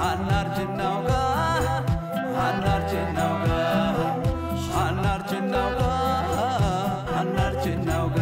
አናርጅናውጋ አናርጅናውጋ አናርጅናውጋ አናርጅናውጋ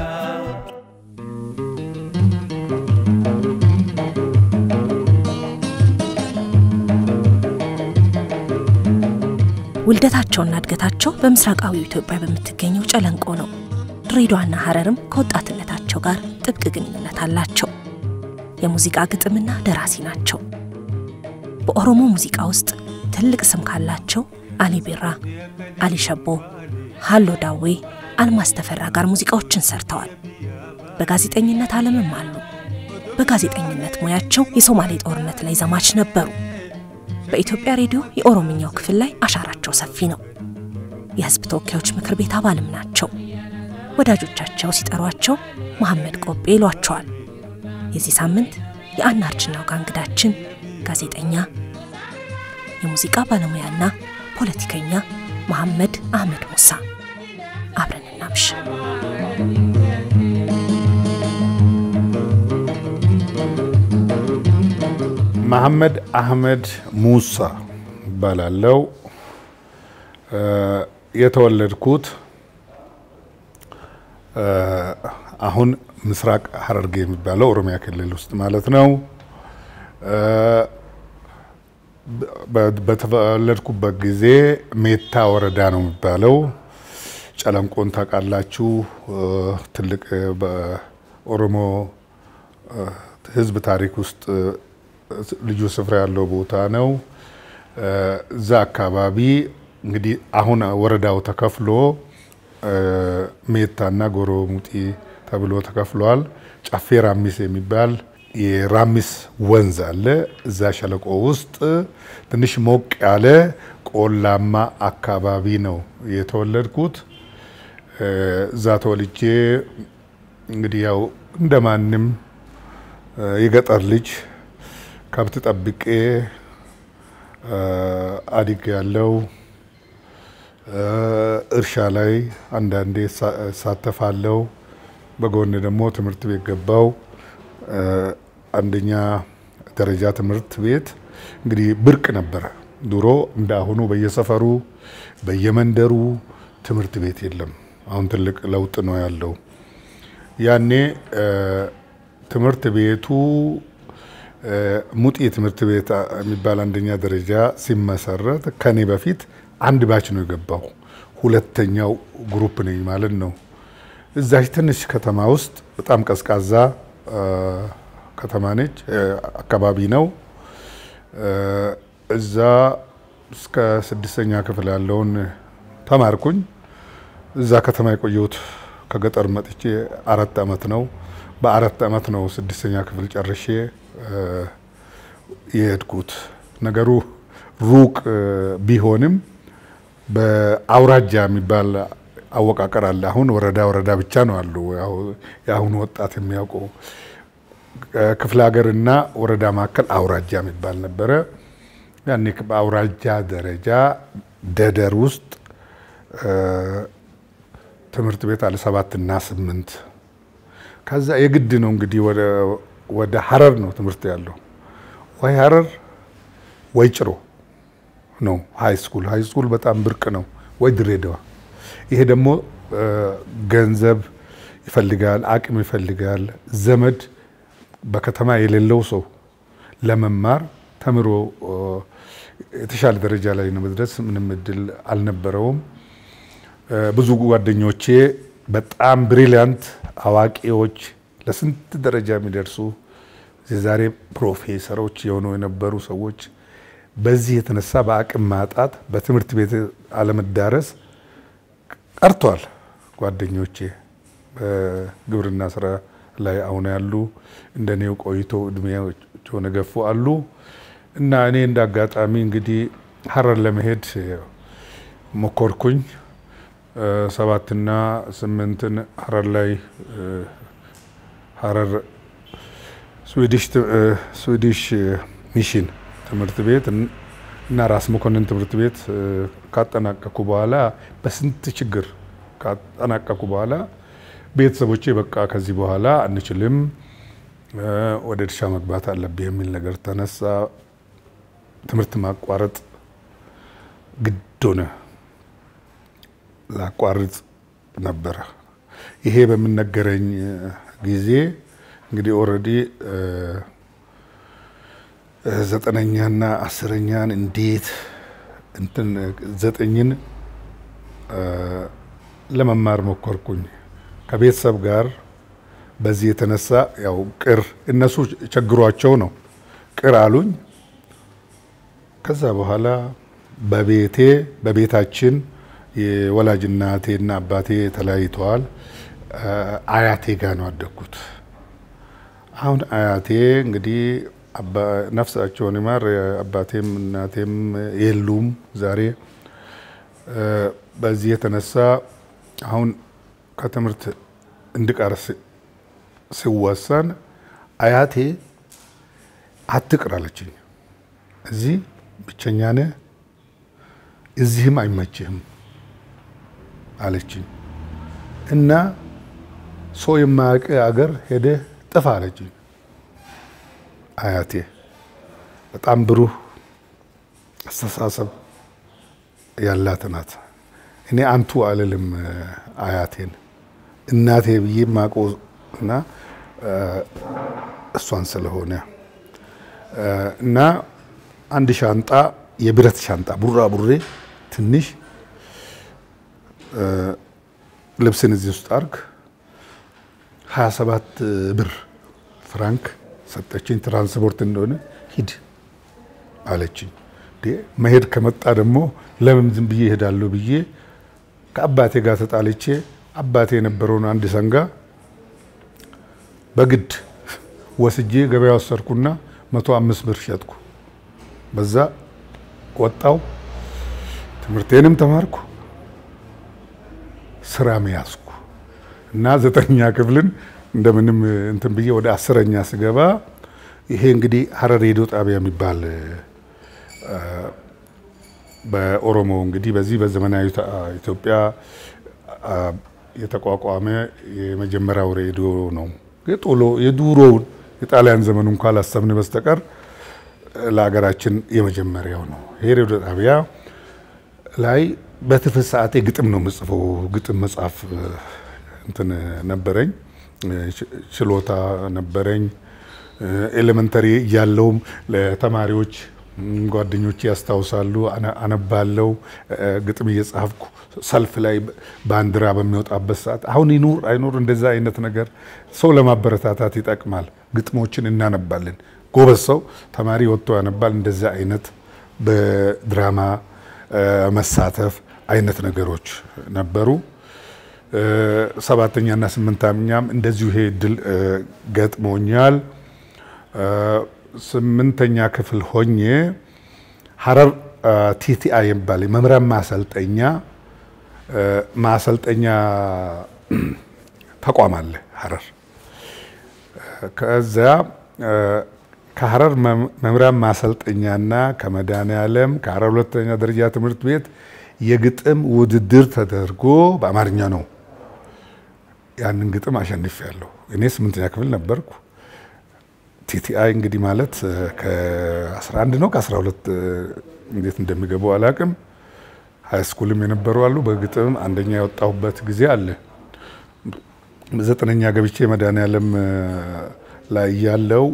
ውልደታቸውና እድገታቸው በምስራቃዊ ኢትዮጵያ በምትገኘው ጨለንቆ ነው። ድሬዳዋና ሐረርም ከወጣትነታቸው ጋር ጥብቅ ግንኙነት አላቸው። የሙዚቃ ግጥምና ደራሲ ናቸው። በኦሮሞ ሙዚቃ ውስጥ ትልቅ ስም ካላቸው አሊ ቢራ፣ አሊ ሸቦ፣ ሃሎ ዳዌ፣ አልማዝ ተፈራ ጋር ሙዚቃዎችን ሰርተዋል። በጋዜጠኝነት ዓለምም አሉ። በጋዜጠኝነት ሙያቸው የሶማሌ ጦርነት ላይ ዘማች ነበሩ። በኢትዮጵያ ሬዲዮ የኦሮምኛው ክፍል ላይ አሻራቸው ሰፊ ነው። የሕዝብ ተወካዮች ምክር ቤት አባልም ናቸው። ወዳጆቻቸው ሲጠሯቸው መሐመድ ቆቤ ይሏቸዋል። የዚህ ሳምንት የአናርጅናው ጋ እንግዳችን ጋዜጠኛ፣ የሙዚቃ ባለሙያና ፖለቲከኛ መሐመድ አህመድ ሙሳ። አብረን እናምሽ። መሐመድ አህመድ ሙሳ እባላለሁ። የተወለድኩት አሁን ምስራቅ ሐረርጌ የሚባለው ኦሮሚያ ክልል ውስጥ ማለት ነው። በተወለድኩበት ጊዜ ሜታ ወረዳ ነው የሚባለው። ጨለንቆን ታውቃላችሁ? ትልቅ በኦሮሞ ሕዝብ ታሪክ ውስጥ ልዩ ስፍራ ያለው ቦታ ነው። እዛ አካባቢ እንግዲህ አሁን ወረዳው ተከፍሎ ሜታና ጎሮ ሙጢ ተብሎ ተከፍሏል። ጨፌ ራሚስ የሚባል የራሚስ ወንዝ አለ። እዛ ሸለቆ ውስጥ ትንሽ ሞቅ ያለ ቆላማ አካባቢ ነው የተወለድኩት። እዛ ተወልጄ እንግዲህ ያው እንደማንም የገጠር ልጅ ከብት ጠብቄ አድግ ያለው እርሻ ላይ አንዳንዴ እሳተፋለሁ። በጎን ደግሞ ትምህርት ቤት ገባው። አንደኛ ደረጃ ትምህርት ቤት እንግዲህ ብርቅ ነበረ ድሮ። እንደ አሁኑ በየሰፈሩ በየመንደሩ ትምህርት ቤት የለም። አሁን ትልቅ ለውጥ ነው ያለው። ያኔ ትምህርት ቤቱ ሙጢ ትምህርት ቤት የሚባል አንደኛ ደረጃ ሲመሰረት ከኔ በፊት አንድ ባች ነው የገባው። ሁለተኛው ግሩፕ ነኝ ማለት ነው። እዛች ትንሽ ከተማ ውስጥ በጣም ቀዝቃዛ ከተማ ነች፣ አካባቢ ነው። እዛ እስከ ስድስተኛ ክፍል ያለውን ተማርኩኝ። እዛ ከተማ የቆየሁት ከገጠር መጥቼ አራት ዓመት ነው። በአራት ዓመት ነው ስድስተኛ ክፍል ጨርሼ የሄድኩት። ነገሩ ሩቅ ቢሆንም በአውራጃ የሚባል አወቃቀር አለ። አሁን ወረዳ ወረዳ ብቻ ነው አሉ። የአሁኑ ወጣት የሚያውቀው ክፍለ ሀገርና ወረዳ መካከል አውራጃ የሚባል ነበረ። ያኔ በአውራጃ ደረጃ ደደር ውስጥ ትምህርት ቤት አለ ሰባት እና ስምንት ከዛ የግድ ነው እንግዲህ ወደ ሀረር ነው ትምህርት ያለው። ወይ ሀረር ወይ ጭሮ ነው ሀይ ስኩል። ሀይ ስኩል በጣም ብርቅ ነው። ወይ ድሬዳዋ። ይሄ ደግሞ ገንዘብ ይፈልጋል፣ አቅም ይፈልጋል። ዘመድ በከተማ የሌለው ሰው ለመማር ተምሮ የተሻለ ደረጃ ላይ ለመድረስ ምንም እድል አልነበረውም። ብዙ ጓደኞቼ በጣም ብሪሊያንት አዋቂዎች ለስንት ደረጃ የሚደርሱ የዛሬ ፕሮፌሰሮች የሆኑ የነበሩ ሰዎች በዚህ የተነሳ በአቅም ማጣት በትምህርት ቤት አለመዳረስ ቀርቷል። ጓደኞቼ በግብርና ስራ ላይ አሁን ያሉ እንደኔው ቆይቶ እድሜያቸውን የገፉ አሉ እና እኔ እንደ አጋጣሚ እንግዲህ ሀረር ለመሄድ ሞከርኩኝ። ሰባትና ስምንትን ሀረር ላይ ሀረር ስዊዲሽ ሚሽን ትምህርት ቤት እና ራስ መኮንን ትምህርት ቤት ካጠናቀኩ በኋላ በስንት ችግር ካጠናቀኩ በኋላ ቤተሰቦቼ በቃ ከዚህ በኋላ አንችልም፣ ወደ እርሻ መግባት አለብህ የሚል ነገር ተነሳ። ትምህርት ማቋረጥ ግድ ሆነ። ላቋርጥ ነበረ። ይሄ በምነገረኝ ጊዜ እንግዲህ ኦልሬዲ ዘጠነኛና አስረኛን እንዴት እንትን ዘጠኝን ለመማር ሞከርኩኝ ከቤተሰብ ጋር። በዚህ የተነሳ ያው ቅር እነሱ ቸግሯቸው ነው ቅር አሉኝ። ከዛ በኋላ በቤቴ በቤታችን የወላጅ እናቴና አባቴ ተለያይተዋል። አያቴ ጋር ነው አደግኩት። አሁን አያቴ እንግዲህ ነፍሳቸውን ይማር አባቴም እናቴም የሉም ዛሬ። በዚህ የተነሳ አሁን ከትምህርት እንድቀር ሲወሰን አያቴ አትቅር አለችኝ። እዚህ ብቸኛ ነህ፣ እዚህም አይመችህም አለችኝ እና ሰው የማያውቅ አገር ሄደህ ጥፋ አለችኝ። አያቴ በጣም ብሩህ አስተሳሰብ ያላት ናት። እኔ አንቱ አልልም አያቴን እናቴ ብዬ ማውቀው እና እሷን ስለሆነ እና አንድ ሻንጣ የብረት ሻንጣ ቡራ ቡሬ ትንሽ ልብስን እዚህ ውስጥ አርግ 27 ብር ፍራንክ ሰጠችኝ። ትራንስፖርት እንደሆነ ሂድ አለችኝ። መሄድ ከመጣ ደግሞ ለምን ዝም ብዬ እሄዳለሁ ብዬ ከአባቴ ጋር ተጣልቼ አባቴ የነበረውን አንድ ሰንጋ በግድ ወስጄ ገበያ ወሰድኩና መቶ አምስት ብር ሸጥኩ። በዛ ወጣው፣ ትምህርቴንም ተማርኩ፣ ስራም ያዝኩ እና ዘጠነኛ ክፍልን እንደምንም እንትን ብዬ ወደ አስረኛ ስገባ ይሄ እንግዲህ ሀረር ሬዲዮ ጣቢያ የሚባል በኦሮሞ እንግዲህ በዚህ በዘመናዊ ኢትዮጵያ የተቋቋመ የመጀመሪያው ሬዲዮ ነው። ጦሎ የዱሮውን የጣሊያን ዘመኑ እንኳ ላሰብን በስተቀር ለሀገራችን የመጀመሪያው ነው። ይሄ ሬዲዮ ጣቢያ ላይ በትርፍ ሰዓቴ ግጥም ነው የምጽፈው። ግጥም መጽሐፍ እንትን ነበረኝ፣ ችሎታ ነበረኝ። ኤሌመንተሪ እያለውም ለተማሪዎች ጓደኞቼ ያስታውሳሉ፣ አነባለው ግጥም እየጻፍኩ ሰልፍ ላይ ባንዲራ በሚወጣበት ሰዓት አሁን ይኑር አይኑር እንደዛ አይነት ነገር ሰው ለማበረታታት ይጠቅማል። ግጥሞችን እናነባለን። ጎበዝ ሰው ተማሪ ወጥቶ ያነባል። እንደዛ አይነት በድራማ መሳተፍ አይነት ነገሮች ነበሩ። ሰባተኛና ስምንተኛም እንደዚሁ ይሄ እድል ገጥሞኛል። ስምንተኛ ክፍል ሆኜ ሀረር ቲቲአይ የሚባል የመምህራን ማሰልጠኛ ማሰልጠኛ ተቋም አለ ሀረር። ከዚያ ከሀረር መምህራን ማሰልጠኛና ከመድኃኔዓለም ከሀረር ሁለተኛ ደረጃ ትምህርት ቤት የግጥም ውድድር ተደርጎ በአማርኛ ነው። ያንን ግጥም አሸንፊያለሁ። እኔ ስምንተኛ ክፍል ነበርኩ። ቲቲአይ እንግዲህ ማለት ከ11 ነው ከ12 እንዴት እንደሚገቡ አላቅም። ሃይስኩልም የነበሩ አሉ። በግጥም አንደኛ የወጣሁበት ጊዜ አለ። ዘጠነኛ ገብቼ መድኃኔዓለም ላይ ያለው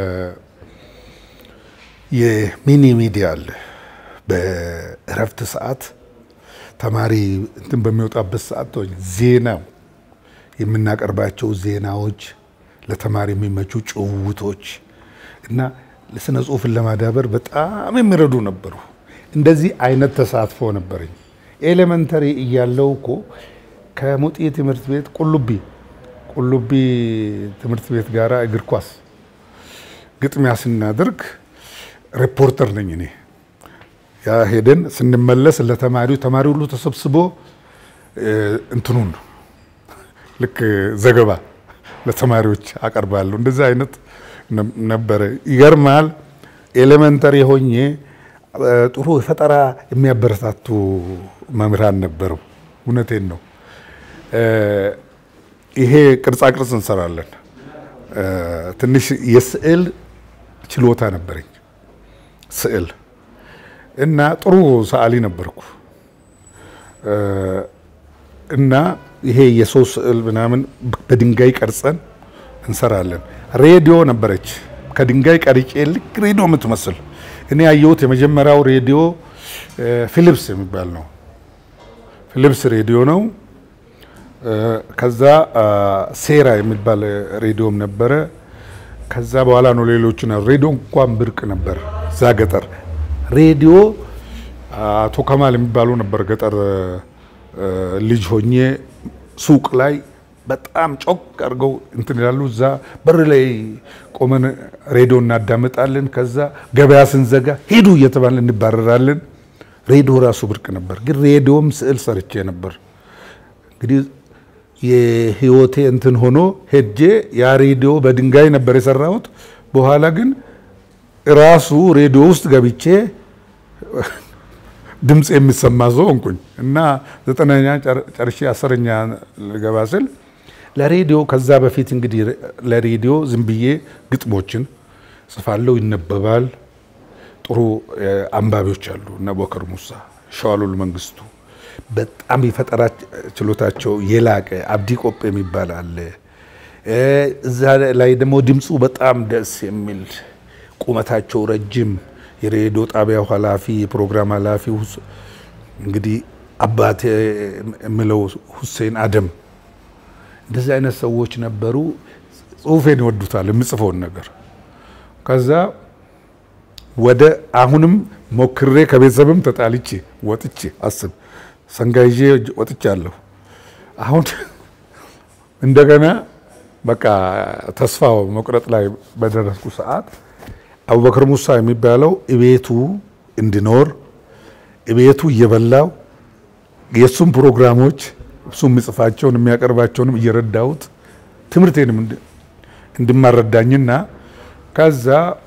የሚኒ ሚዲያ አለ። በእረፍት ሰዓት ተማሪ እንትን በሚወጣበት ሰዓት ዜናው የምናቀርባቸው ዜናዎች ለተማሪ የሚመቹ ጭውውቶች እና ለስነ ጽሁፍን ለማዳበር በጣም የሚረዱ ነበሩ። እንደዚህ አይነት ተሳትፎ ነበረኝ። ኤሌመንተሪ እያለው እኮ ከሙጤ ትምህርት ቤት ቁልቢ ቁልቢ ትምህርት ቤት ጋር እግር ኳስ ግጥሚያ ስናደርግ ሪፖርተር ነኝ እኔ። ያ ሄደን ስንመለስ ለተማሪው ተማሪ ሁሉ ተሰብስቦ እንትኑን ልክ ዘገባ ለተማሪዎች አቀርባለሁ። እንደዚህ አይነት ነበረ። ይገርማል። ኤሌመንተሪ ሆኜ ጥሩ ፈጠራ የሚያበረታቱ መምህራን ነበሩ። እውነቴን ነው። ይሄ ቅርጻ ቅርጽ እንሰራለን። ትንሽ የስዕል ችሎታ ነበረኝ። ስዕል እና ጥሩ ሰዓሊ ነበርኩ እና ይሄ የሰው ስዕል ምናምን በድንጋይ ቀርጸን እንሰራለን። ሬዲዮ ነበረች ከድንጋይ ቀርጬ ልክ ሬዲዮ የምትመስል እኔ ያየሁት የመጀመሪያው ሬዲዮ ፊሊፕስ የሚባል ነው። ፊሊፕስ ሬዲዮ ነው። ከዛ ሴራ የሚባል ሬዲዮም ነበረ። ከዛ በኋላ ነው ሌሎቹ ነው። ሬዲዮ እንኳን ብርቅ ነበር እዛ ገጠር። ሬዲዮ አቶ ከማል የሚባሉ ነበር ገጠር ልጅ ሆኜ ሱቅ ላይ በጣም ጮክ አድርገው እንትን ይላሉ። እዛ በር ላይ ቆመን ሬዲዮ እናዳምጣለን። ከዛ ገበያ ስንዘጋ ሂዱ እየተባለ እንባረራለን። ሬዲዮ ራሱ ብርቅ ነበር። ግን ሬዲዮም ስዕል ሰርቼ ነበር። እንግዲህ የህይወቴ እንትን ሆኖ ሄጄ ያ ሬዲዮ በድንጋይ ነበር የሰራሁት። በኋላ ግን ራሱ ሬዲዮ ውስጥ ገብቼ ድምፅ የሚሰማ ሰው ሆንኩኝ እና ዘጠነኛ ጨርሼ አስረኛ ልገባ ስል ለሬዲዮ ከዛ በፊት እንግዲህ ለሬዲዮ ዝም ብዬ ግጥሞችን ጽፋለሁ፣ ይነበባል። ጥሩ አንባቢዎች አሉ። እነ ቦከር ሙሳ፣ ሸዋሉል መንግስቱ በጣም የፈጠራ ችሎታቸው የላቀ አብዲ ቆጴ የሚባል አለ። እዛ ላይ ደግሞ ድምፁ በጣም ደስ የሚል ቁመታቸው ረጅም የሬዲዮ ጣቢያው ኃላፊ የፕሮግራም ኃላፊ እንግዲህ አባቴ የምለው ሁሴን አደም እንደዚህ አይነት ሰዎች ነበሩ። ጽሁፌን ይወዱታል፣ የምጽፈውን ነገር ከዛ ወደ አሁንም ሞክሬ ከቤተሰብም ተጣልቼ ወጥቼ አስብ ሰንጋ ይዤ ወጥቻለሁ። አሁን እንደገና በቃ ተስፋ መቁረጥ ላይ በደረስኩ ሰዓት አቡበክር ሙሳ የሚባለው እቤቱ እንዲኖር እቤቱ እየበላው የእሱም ፕሮግራሞች እሱ የሚጽፋቸውን የሚያቀርባቸውንም እየረዳሁት ትምህርቴንም እንድማረዳኝና ከዛ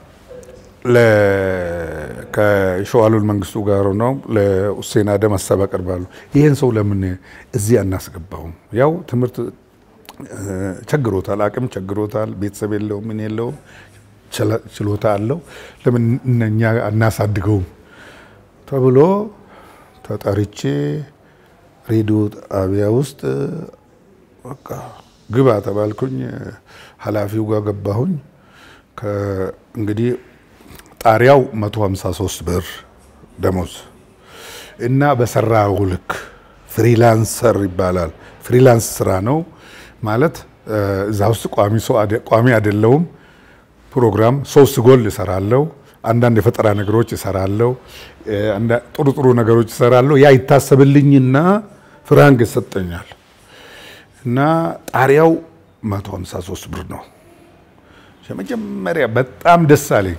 ከሸዋሉል መንግስቱ ጋር ነው ለሁሴን አደም ሀሳብ አቀርባሉ። ይህን ሰው ለምን እዚህ አናስገባውም? ያው ትምህርት ቸግሮታል፣ አቅም ቸግሮታል፣ ቤተሰብ የለውም፣ ምን የለውም፣ ችሎታ አለው፣ ለምን እኛ አናሳድገውም ተብሎ ተጠርቼ ሬዲዮ ጣቢያ ውስጥ በቃ ግባ ተባልኩኝ። ኃላፊው ጋር ገባሁኝ። እንግዲህ ጣሪያው 153 ብር ደሞዝ እና በሰራው ልክ ፍሪላንሰር ይባላል። ፍሪላንስ ስራ ነው ማለት እዛ ውስጥ ቋሚ ሰው ቋሚ አይደለውም። ፕሮግራም ሶስት ጎል እሰራለሁ። አንዳንድ የፈጠራ ነገሮች እሰራለሁ። ጥሩ ጥሩ ነገሮች እሰራለሁ። ያ ይታሰብልኝና ፍራንክ ይሰጠኛል እና ጣሪያው 153 ብር ነው። የመጀመሪያ በጣም ደስ አለኝ።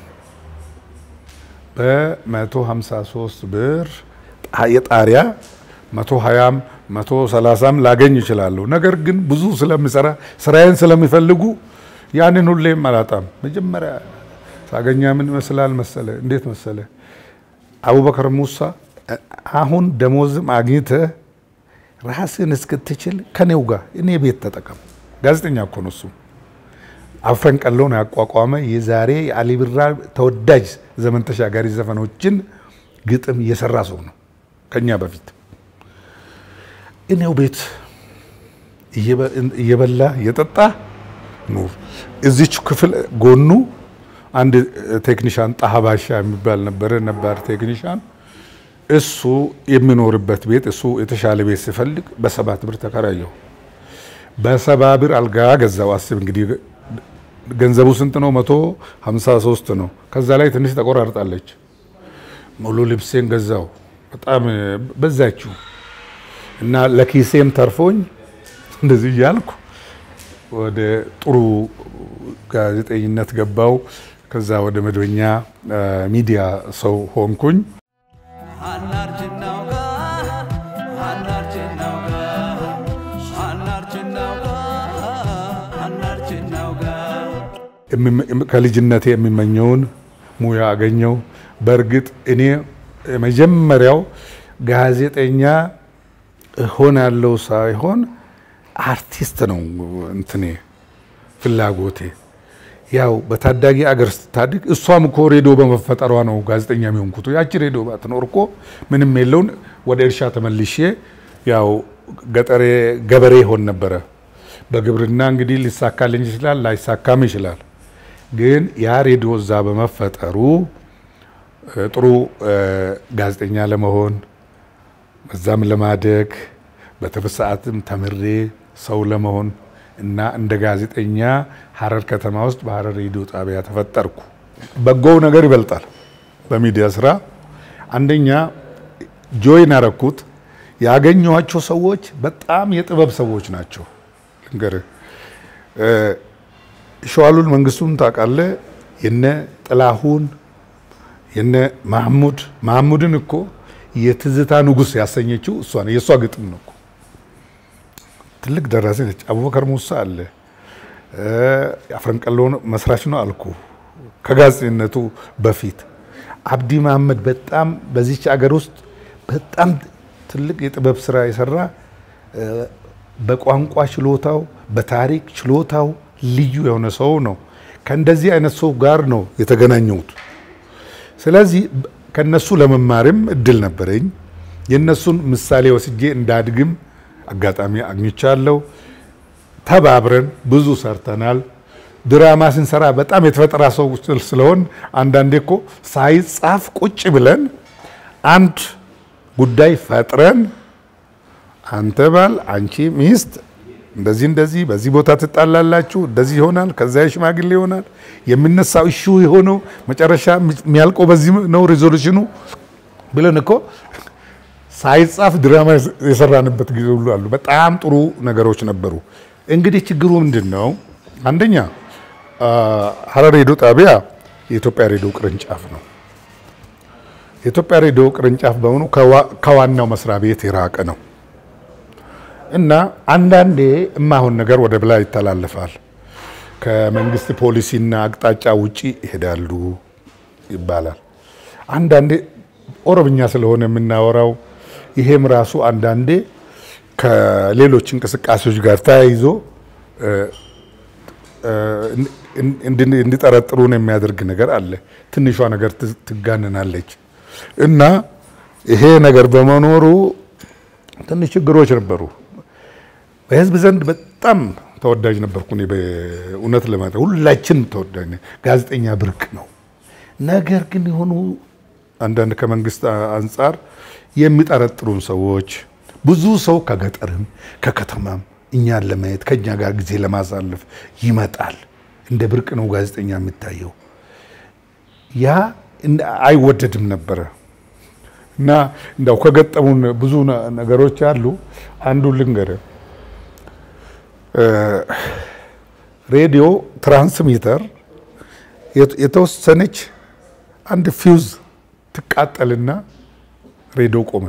በ153 ብር የጣሪያ 120ም 130ም ላገኝ እችላለሁ። ነገር ግን ብዙ ስለምሰራ ስራዬን ስለሚፈልጉ ያንን ሁሌም አላጣም። መጀመሪያ ሳገኛ ምን ይመስላል መሰለ? እንዴት መሰለ? አቡበከር ሙሳ አሁን ደሞዝም አግኝተህ ራስን እስክትችል ከኔው ጋር እኔ ቤት ተጠቀም። ጋዜጠኛ እኮ ነው እሱ። አፍረን ቀለውን ያቋቋመ የዛሬ የአሊ ቢራ ተወዳጅ ዘመን ተሻጋሪ ዘፈኖችን ግጥም እየሰራ ሰው ነው ከኛ በፊት። እኔው ቤት እየበላ እየጠጣ ኑር። እዚች ክፍል ጎኑ አንድ ቴክኒሻን ጣሃባሻ የሚባል ነበረ፣ ነባር ቴክኒሻን። እሱ የሚኖርበት ቤት እሱ የተሻለ ቤት ሲፈልግ በሰባት ብር ተከራየው። በሰባ ብር አልጋ ገዛው። አስብ እንግዲህ ገንዘቡ ስንት ነው? መቶ ሀምሳ ሶስት ነው። ከዛ ላይ ትንሽ ተቆራርጣለች። ሙሉ ልብሴን ገዛው። በጣም በዛችሁ እና ለኪሴም ተርፎኝ እንደዚህ እያልኩ ወደ ጥሩ ጋዜጠኝነት ገባው። ከዛ ወደ መደበኛ ሚዲያ ሰው ሆንኩኝ። ከልጅነቴ የሚመኘውን ሙያ አገኘው። በእርግጥ እኔ የመጀመሪያው ጋዜጠኛ እሆናለሁ ሳይሆን አርቲስት ነው እንትኔ ፍላጎቴ። ያው በታዳጊ አገር ስታድግ እሷም እኮ ሬዲዮ በመፈጠሯ ነው ጋዜጠኛ የሚሆንኩት። ያቺ ሬዲዮ ባትኖር እኮ ምንም የለውን ወደ እርሻ ተመልሼ ያው ገጠሬ ገበሬ ሆን ነበረ። በግብርና እንግዲህ ሊሳካልኝ ይችላል፣ ላይሳካም ይችላል። ግን ያ ሬዲዮ እዛ በመፈጠሩ ጥሩ ጋዜጠኛ ለመሆን በዛም ለማደግ በትርፍ ሰዓትም ተምሬ ሰው ለመሆን እና እንደ ጋዜጠኛ ሀረር ከተማ ውስጥ በሀረር ሬዲዮ ጣቢያ ተፈጠርኩ። በጎው ነገር ይበልጣል በሚዲያ ስራ። አንደኛ ጆይን ያረኩት ያገኘኋቸው ሰዎች በጣም የጥበብ ሰዎች ናቸው። ልንገርህ፣ ሸዋሉል መንግስቱን ታውቃለህ? የነ ጥላሁን የነ ማህሙድ ማህሙድን እኮ የትዝታ ንጉስ ያሰኘችው እሷ ነው። የእሷ ግጥም ነው እኮ ትልቅ ደራሲ ነች። አቡበከር ሙሳ አለ አፍረንቀሎ መስራች ነው አልኩ። ከጋዜጠኝነቱ በፊት አብዲ መሐመድ በጣም በዚች አገር ውስጥ በጣም ትልቅ የጥበብ ስራ የሰራ በቋንቋ ችሎታው፣ በታሪክ ችሎታው ልዩ የሆነ ሰው ነው። ከእንደዚህ አይነት ሰው ጋር ነው የተገናኘሁት። ስለዚህ ከነሱ ለመማርም እድል ነበረኝ። የነሱን ምሳሌ ወስጄ እንዳድግም አጋጣሚ አግኝቻለሁ። ተባብረን ብዙ ሰርተናል። ድራማ ስንሰራ በጣም የተፈጠራ ሰው ስለሆን አንዳንዴ እኮ ሳይጻፍ ቁጭ ብለን አንድ ጉዳይ ፈጥረን አንተ ባል፣ አንቺ ሚስት እንደዚህ እንደዚህ በዚህ ቦታ ትጣላላችሁ፣ እንደዚህ ይሆናል፣ ከዚያ ሽማግሌ ይሆናል። የሚነሳው እሹ የሆነው መጨረሻ የሚያልቀው በዚህ ነው ሪዞሉሽኑ ብለን እኮ ሳይጻፍ ድራማ የሰራንበት ጊዜ ሁሉ አሉ። በጣም ጥሩ ነገሮች ነበሩ። እንግዲህ ችግሩ ምንድን ነው? አንደኛ ሀረር ሬዲዮ ጣቢያ የኢትዮጵያ ሬዲዮ ቅርንጫፍ ነው። የኢትዮጵያ ሬዲዮ ቅርንጫፍ በሆኑ ከዋናው መስሪያ ቤት የራቀ ነው እና አንዳንዴ እማሆን ነገር ወደ ብላ ይተላለፋል። ከመንግስት ፖሊሲና አቅጣጫ ውጪ ይሄዳሉ ይባላል። አንዳንዴ ኦሮምኛ ስለሆነ የምናወራው ይሄም ራሱ አንዳንዴ ከሌሎች እንቅስቃሴዎች ጋር ተያይዞ እንዲጠረጥሩን የሚያደርግ ነገር አለ። ትንሿ ነገር ትጋንናለች እና ይሄ ነገር በመኖሩ ትንሽ ችግሮች ነበሩ። በህዝብ ዘንድ በጣም ተወዳጅ ነበርኩ። እኔ በእውነት ለማለት ሁላችን ተወዳጅ፣ ጋዜጠኛ ብርቅ ነው። ነገር ግን የሆኑ አንዳንድ ከመንግስት አንጻር የሚጠረጥሩን ሰዎች ብዙ ሰው ከገጠርም ከከተማም እኛን ለማየት ከእኛ ጋር ጊዜ ለማሳለፍ ይመጣል። እንደ ብርቅ ነው ጋዜጠኛ የሚታየው። ያ አይወደድም ነበረ እና እንዳው ከገጠሙን ብዙ ነገሮች አሉ። አንዱ ልንገርህ፣ ሬዲዮ ትራንስሚተር የተወሰነች አንድ ፊውዝ ትቃጠልና ሬዲዮ ቆመ፣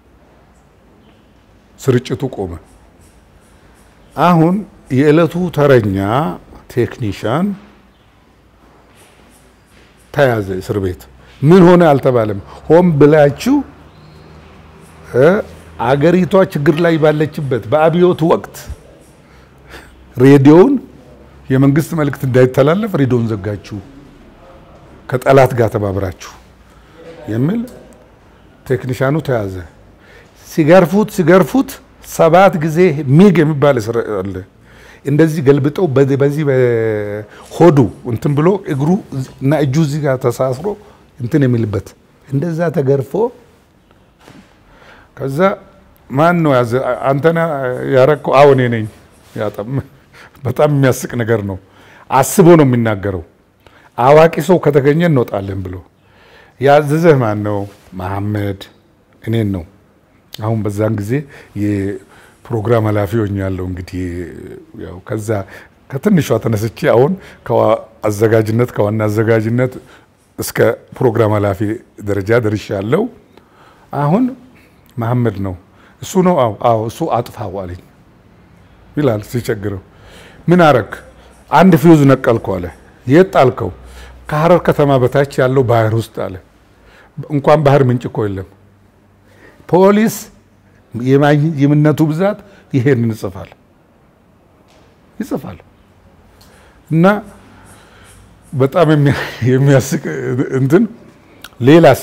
ስርጭቱ ቆመ። አሁን የዕለቱ ተረኛ ቴክኒሻን ተያዘ እስር ቤት። ምን ሆነ አልተባለም። ሆን ብላችሁ አገሪቷ ችግር ላይ ባለችበት በአብዮት ወቅት ሬዲዮውን የመንግስት መልእክት እንዳይተላለፍ ሬዲዮን ዘጋችሁ፣ ከጠላት ጋር ተባብራችሁ የሚል ቴክኒሻኑ ተያዘ። ሲገርፉት ሲገርፉት ሰባት ጊዜ ሚግ የሚባል እስር አለ። እንደዚህ ገልብጠው በዚህ በሆዱ እንትን ብሎ እግሩ እና እጁ እዚህ ጋር ተሳስሮ እንትን የሚልበት እንደዛ ተገርፎ ከዛ ማን ነው ያዘ? አንተና ያረከው? አዎ እኔ ነኝ። በጣም የሚያስቅ ነገር ነው። አስቦ ነው የሚናገረው። አዋቂ ሰው ከተገኘ እንወጣለን ብሎ ያዘዘህ ማን ነው? መሐመድ እኔን ነው። አሁን በዛን ጊዜ የፕሮግራም ኃላፊ ሆኛለሁ። እንግዲህ ያው ከዛ ከትንሿ ተነስቼ አሁን አዘጋጅነት ከዋና አዘጋጅነት እስከ ፕሮግራም ኃላፊ ደረጃ ደርሻለሁ። አሁን መሐመድ ነው እሱ ነው። አዎ አዎ እሱ አጥፋው አለኝ ይላል ሲቸግረው። ምን አረክ? አንድ ፊውዝ ነቀልኩ አለ። የት ጣልከው? ከሀረር ከተማ በታች ያለው ባህር ውስጥ አለ። እንኳን ባህር ምንጭ እኮ የለም። ፖሊስ የምነቱ ብዛት ይሄንን ይጽፋል ይጽፋል እና በጣም የሚያስቅ እንትን ሌላስ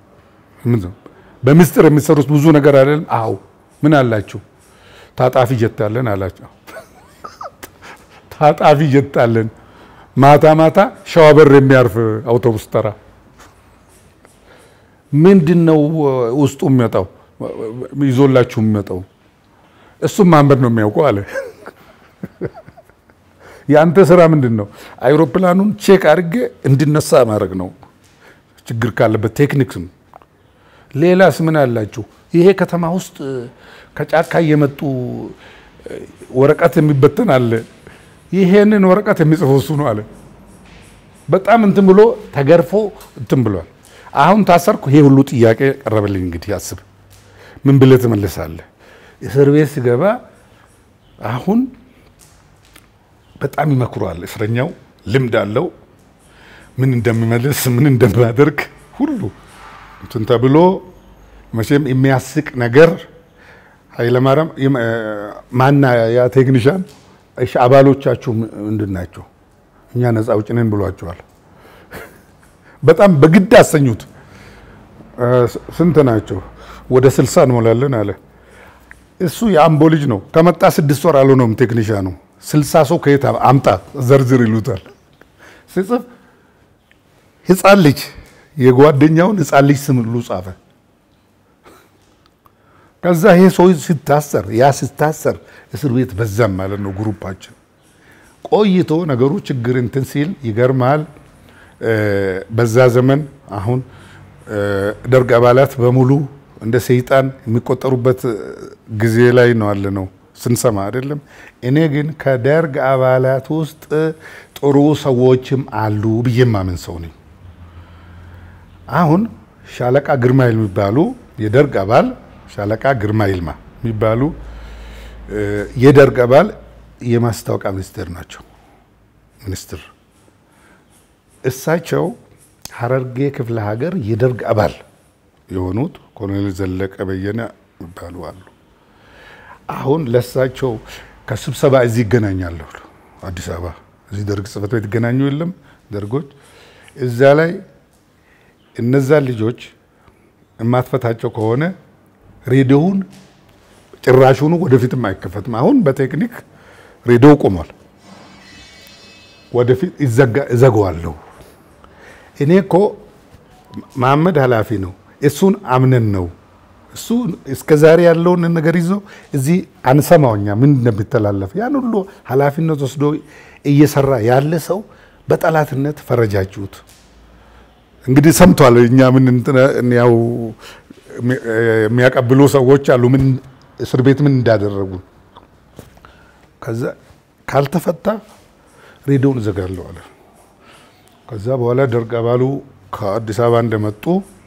በምስጢር የሚሰሩት ብዙ ነገር አይደለም። አዎ ምን አላችሁ? ታጣፊ ጀት አለን አላቸው። ታጣፊ ጀት አለን። ማታ ማታ ሸዋበር የሚያርፍ አውቶቡስ ተራ ምንድን ነው ውስጡ የሚመጣው ይዞላችሁ የሚመጣው? እሱም ማንበብ ነው የሚያውቀው አለ። የአንተ ስራ ምንድን ነው? አይሮፕላኑን ቼክ አድርጌ እንዲነሳ ማድረግ ነው። ችግር ካለበት ቴክኒክ ነው። ሌላስ ምን አላችሁ? ይሄ ከተማ ውስጥ ከጫካ እየመጡ ወረቀት የሚበተን አለ። ይሄንን ወረቀት የሚጽፈው እሱ ነው አለ። በጣም እንትን ብሎ ተገርፎ እንትን ብሏል። አሁን ታሰርኩ። ይሄ ሁሉ ጥያቄ ቀረበልኝ። እንግዲህ አስብ፣ ምን ብለህ ትመልሳለህ? እስር ቤት ስገባ አሁን በጣም ይመክሯል። እስረኛው ልምድ አለው። ምን እንደሚመልስ ምን እንደሚያደርግ ሁሉ እንትን ተብሎ መቼም የሚያስቅ ነገር ኃይለማርያም ማና ያ ቴክኒሻን እሺ አባሎቻችሁ ምንድን ናቸው? እኛ ነፃ አውጪ ነን ብሏቸዋል። በጣም በግድ አሰኙት። ስንት ናቸው? ወደ ስልሳ እንሞላለን አለ። እሱ የአምቦ ልጅ ነው። ከመጣ ስድስት ወር አልሆነውም ቴክኒሻኑ። ስልሳ ሰው ከየት አምጣ ዘርዝር ይሉታል። ሲጽፍ ህፃን ልጅ የጓደኛውን ህፃን ልጅ ስም ሁሉ ጻፈ። ከዛ ይሄ ሰው ሲታሰር ያ ሲታሰር እስር ቤት በዛም ማለት ነው ግሩፓችን ቆይቶ ነገሩ ችግር እንትን ሲል ይገርማል። በዛ ዘመን አሁን ደርግ አባላት በሙሉ እንደ ሰይጣን የሚቆጠሩበት ጊዜ ላይ ነው አለ ነው ስንሰማ አይደለም። እኔ ግን ከደርግ አባላት ውስጥ ጥሩ ሰዎችም አሉ ብዬ ማምን ሰው ነኝ። አሁን ሻለቃ ግርማ የሚባሉ የደርግ አባል ሻለቃ ግርማ ይልማ የሚባሉ የደርግ አባል የማስታወቂያ ሚኒስቴር ናቸው። ሚኒስትር እሳቸው ሀረርጌ ክፍለ ሀገር የደርግ አባል የሆኑት ኮሎኔል ዘለቀ በየነ ይባሉ አሉ። አሁን ለእሳቸው ከስብሰባ እዚህ ይገናኛለሁ አዲስ አበባ እዚህ ደርግ ጽሕፈት ቤት ይገናኙ የለም ደርጎች እዛ ላይ እነዛ ልጆች የማትፈታቸው ከሆነ ሬዲዮውን ጭራሹኑ ወደፊትም አይከፈትም። አሁን በቴክኒክ ሬዲዮ ቆሟል። ወደፊት እዘጋዋለሁ። እኔ እኮ መሐመድ ኃላፊ ነው፣ እሱን አምነን ነው እሱ እስከ ዛሬ ያለውን ነገር ይዞ እዚህ አንሰማውኛ ምን እንደሚተላለፍ ያን ሁሉ ኃላፊነት ወስዶ እየሰራ ያለ ሰው በጠላትነት ፈረጃችሁት። እንግዲህ ሰምቷል። እኛ ምን ያው የሚያቀብሉ ሰዎች አሉ፣ ምን እስር ቤት ምን እንዳደረጉ። ከዛ ካልተፈታ ሬዲዮን እዘጋለሁ አለ። ከዛ በኋላ ደርግ አባሉ ከአዲስ አበባ እንደመጡ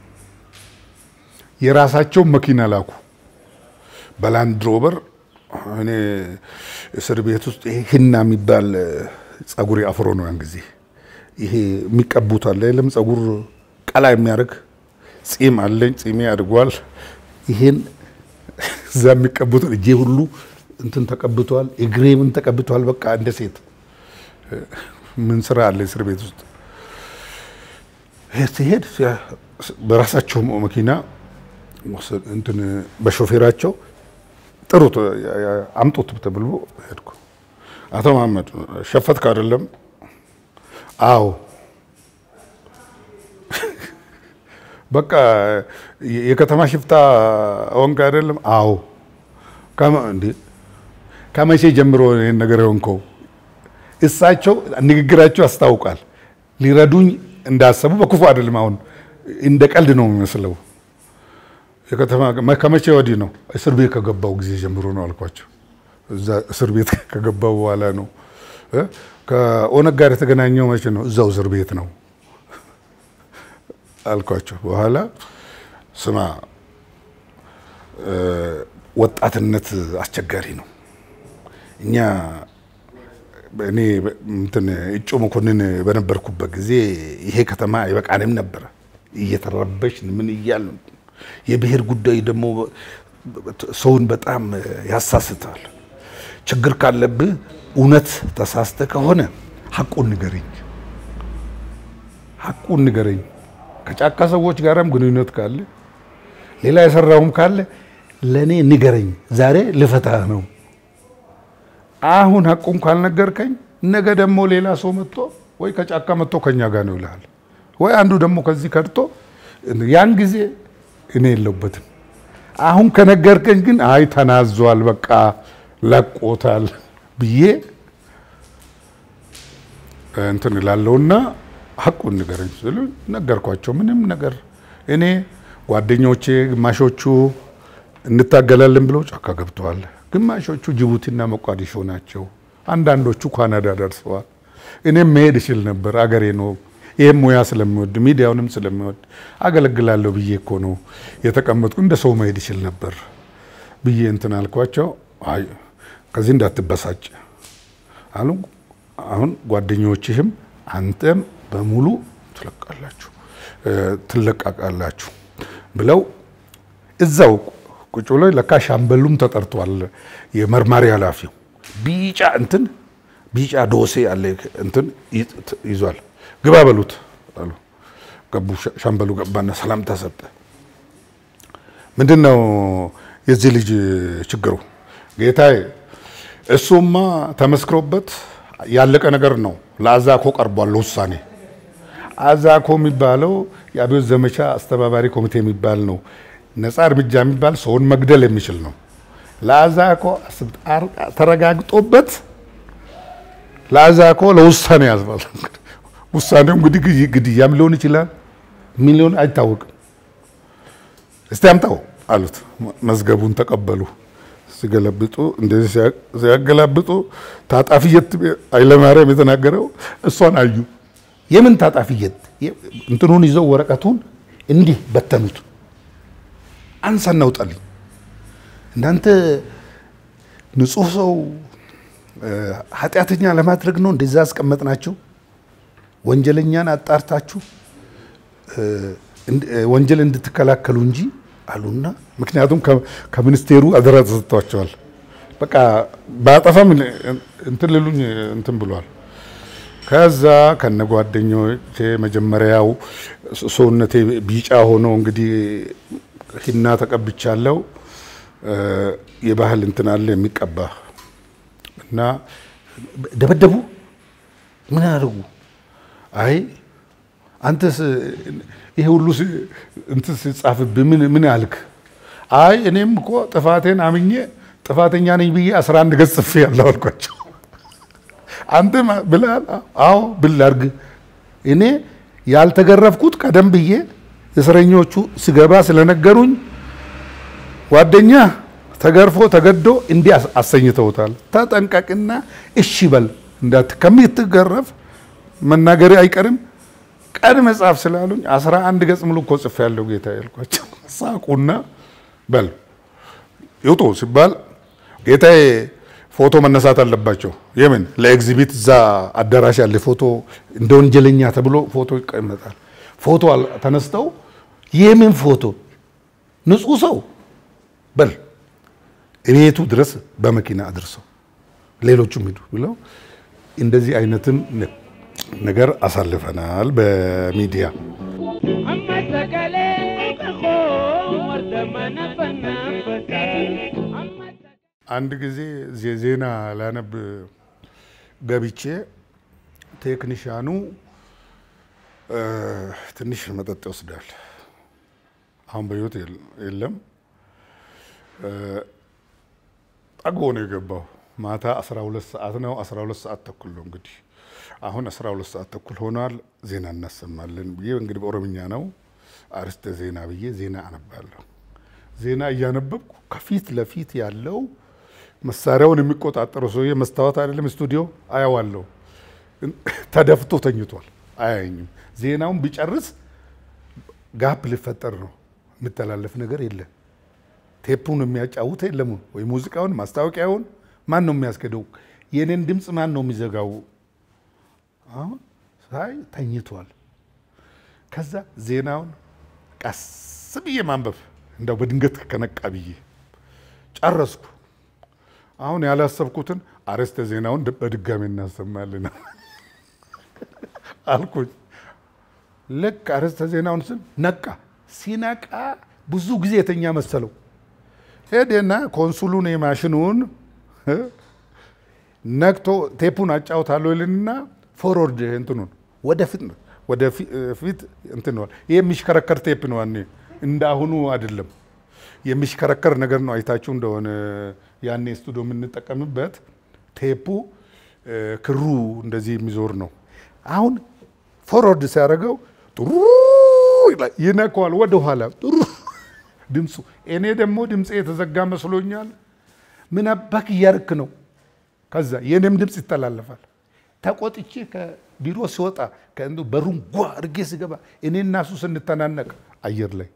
የራሳቸውን መኪና ላኩ በላንድ ሮቨር። እኔ እስር ቤት ውስጥ ይሄ ህና የሚባል ጸጉሬ አፍሮ ነው ያን ጊዜ ይሄ የሚቀቡት አለ የለም ጸጉር ቀላ የሚያደርግ ጺም አለኝ። ጺሜ አድጓል። ይሄን እዛ የሚቀቡት እጄ ሁሉ እንትን ተቀብቷል። እግሬ ምን ተቀብቷል። በቃ እንደ ሴት ምን ስራ አለ እስር ቤት ውስጥ ሲሄድ በራሳቸው መኪና እንትን በሾፌራቸው ጥሩት አምጡት ተብሎ ሄድኩ። አቶ መሐመድ ሸፈትክ አይደለም? አዎ በቃ የከተማ ሽፍታ ሆንክ አይደለም? አዎ። እንዴ ከመቼ ጀምሮ ይህን ነገር የሆንከው? እሳቸው ንግግራቸው ያስታውቃል። ሊረዱኝ እንዳሰቡ በክፉ አይደለም። አሁን እንደ ቀልድ ነው የሚመስለው። የከተማ ከመቼ ወዲህ ነው? እስር ቤት ከገባው ጊዜ ጀምሮ ነው አልኳቸው። እዛ እስር ቤት ከገባው በኋላ ነው። ከኦነግ ጋር የተገናኘው መቼ ነው? እዛው እስር ቤት ነው አልኳቸው። በኋላ ስማ፣ ወጣትነት አስቸጋሪ ነው። እኛ እኔ እንትን እጩ መኮንን በነበርኩበት ጊዜ ይሄ ከተማ አይበቃንም ነበረ። እየተረበሽን ምን እያልን የብሔር ጉዳይ ደግሞ ሰውን በጣም ያሳስታል። ችግር ካለብህ እውነት ተሳስተ ከሆነ ሐቁን ንገረኝ ሐቁን ንገረኝ። ከጫካ ሰዎች ጋርም ግንኙነት ካለ ሌላ የሰራውም ካለ ለእኔ ንገረኝ። ዛሬ ልፈታህ ነው። አሁን ሐቁን ካልነገርከኝ ነገ ደግሞ ሌላ ሰው መጥቶ ወይ ከጫካ መጥቶ ከኛ ጋር ነው ይልሃል፣ ወይ አንዱ ደግሞ ከዚህ ከድቶ ያን ጊዜ እኔ የለውበትም። አሁን ከነገርከኝ ግን አይ ተናዟል፣ በቃ ለቆታል ብዬ እንትን እላለሁና ሐቁን ንገረኝ ስሉ ነገርኳቸው። ምንም ነገር እኔ ጓደኞቼ ግማሾቹ እንታገላለን ብለው ጫካ ገብተዋል። ግማሾቹ ጅቡቲና ሞቃዲሾ ናቸው። አንዳንዶቹ ካናዳ ደርሰዋል። እኔም መሄድ እችል ነበር። አገሬ ነው። ይህም ሙያ ስለሚወድ ሚዲያውንም ስለሚወድ አገለግላለሁ ብዬ እኮ ነው የተቀመጥኩ። እንደ ሰው መሄድ ይችል ነበር ብዬ እንትን አልኳቸው። አይ ከዚህ እንዳትበሳጭ አሉ። አሁን ጓደኞችህም አንተም በሙሉ ትለቃላችሁ ትለቃቃላችሁ ብለው እዛው ቁጭ ብሎ ለካ ሻምበሉም ተጠርቷል። የመርማሪ ኃላፊው ቢጫ እንትን ቢጫ ዶሴ አለ እንትን ይዟል። ግባ በሉት አሉ። ገቡ። ሻምበሉ ገባና ሰላምታ ሰጠ። ምንድን ነው የዚህ ልጅ ችግሩ? ጌታዬ እሱማ ተመስክሮበት ያለቀ ነገር ነው። ለአዛኮ ቀርቧል ውሳኔ። አዛኮ የሚባለው የአብዮት ዘመቻ አስተባባሪ ኮሚቴ የሚባል ነው። ነፃ እርምጃ የሚባል ሰውን መግደል የሚችል ነው። ለአዛኮ ተረጋግጦበት ለአዛኮ ለውሳኔ ያዝባል። ውሳኔው እንግዲህ ግድያም ሊሆን ይችላል፣ ምን ሊሆን አይታወቅም። እስቲ አምጣው አሉት። መዝገቡን ተቀበሉ። ሲገለብጡ እንደዚህ ሲያገላብጡ ታጣፊየት ኃይለማርያም የተናገረው እሷን አዩ። የምን ታጣፊየት? እንትኑን ይዘው ወረቀቱን እንዲህ በተኑት። አንሳና ውጣልኝ። እናንተ ንጹሕ ሰው ኃጢአተኛ ለማድረግ ነው እንደዛ አስቀመጥናቸው። ወንጀለኛን አጣርታችሁ ወንጀል እንድትከላከሉ እንጂ አሉና፣ ምክንያቱም ከሚኒስቴሩ አደራ ተሰጥቷቸዋል። በቃ በአጠፋም እንትን ልሉኝ እንትን ብሏል። ከዛ ከነ ጓደኞቼ መጀመሪያው ሰውነቴ ቢጫ ሆኖ እንግዲህ ሂና ተቀብቻለሁ። የባህል እንትን አለ የሚቀባ እና ደበደቡ። ምን ያደርጉ? አይ አንተስ ይሄ ሁሉ እንትን ሲጻፍብህ ምን ምን አልክ? አይ እኔም እኮ ጥፋቴን አምኜ ጥፋተኛ ነኝ ብዬ አስራ አንድ ገጽ ጽፌ ያለው አልኳቸው። አንተ ብላል? አዎ ብል አድርግ። እኔ ያልተገረፍኩት ቀደም ብዬ እስረኞቹ ስገባ ስለነገሩኝ ጓደኛ ተገርፎ ተገዶ እንዲህ አሰኝተውታል። ተጠንቀቅና እሺ በል እንዳት ከምትገረፍ መናገሬ አይቀርም ቀድመ ጻፍ ስላሉኝ አስራ አንድ ገጽ ሙሉ እኮ ጽፌ ያለው ጌታ ያልኳቸው ሳቁና በል ይውጡ ሲባል ጌታዬ ፎቶ መነሳት አለባቸው። የምን ለኤግዚቢት እዛ አዳራሽ ያለ ፎቶ እንደ ወንጀለኛ ተብሎ ፎቶ ይቀመጣል። ፎቶ ተነስተው የምን ፎቶ ንጹህ ሰው በል ቤቱ ድረስ በመኪና አድርሰው ሌሎቹም ሂዱ ብለው እንደዚህ አይነትም ነገር አሳልፈናል በሚዲያ። አንድ ጊዜ ዜና ላነብ ገብቼ ቴክኒሻኑ ትንሽ መጠጥ ይወስዳል። አሁን በሕይወት የለም። ጠግቦ ነው የገባው። ማታ 12 ሰዓት ነው። 12 ሰዓት ተኩል ነው እንግዲህ አሁን 12 ሰዓት ተኩል ሆኗል። ዜና እናሰማለን ብዬ እንግዲህ በኦሮምኛ ነው አርስተ ዜና ብዬ ዜና አነባለሁ። ዜና እያነበብኩ ከፊት ለፊት ያለው መሳሪያውን የሚቆጣጠረው ሰውዬ መስታወት አይደለም ስቱዲዮ አያዋለሁ። ተደፍቶ ተኝቷል፣ አያየኝም። ዜናውን ቢጨርስ ጋፕ ሊፈጠር ነው። የሚተላለፍ ነገር የለም። ቴፑን የሚያጫውት የለም ወይ ሙዚቃውን፣ ማስታወቂያውን ማን ነው የሚያስገደው? የኔን ድምፅ ማን ነው የሚዘጋው? አሁን ሳይ ተኝቷል። ከዛ ዜናውን ቀስ ብዬ ማንበብ እንደው በድንገት ከነቃ ብዬ ጨረስኩ። አሁን ያላሰብኩትን አርዕስተ ዜናውን በድጋሚ እናሰማለን አልኩኝ። ልክ አርዕስተ ዜናውን ስል ነቃ። ሲነቃ ብዙ ጊዜ የተኛ መሰለው። ሄደና ኮንሱሉን የማሽኑን ነክቶ ቴፑን አጫውታለሁ ይልና ፎርወርድ እንትኑን ወደፊት ወደፊት እንትን ነው። ይሄ የሚሽከረከር ቴፕ ነው። ያኔ እንደ አሁኑ አይደለም፣ የሚሽከረከር ነገር ነው። አይታችሁ እንደሆነ ያኔ ስቱዲዮ የምንጠቀምበት ቴፑ ክሩ እንደዚህ የሚዞር ነው። አሁን ፎርወርድ ሲያደርገው ጥሩ ይነካዋል፣ ወደ ኋላ ጥሩ ድምፁ። እኔ ደግሞ ድምፄ የተዘጋ መስሎኛል። ምን አባክ እያርክ ነው? ከዛ የኔም ድምፅ ይተላለፋል። ተቆጥቼ ከቢሮ ሲወጣ ከእንዱ በሩን ጓ አድርጌ ስገባ እኔ እና እሱ ስንተናነቅ አየር ላይ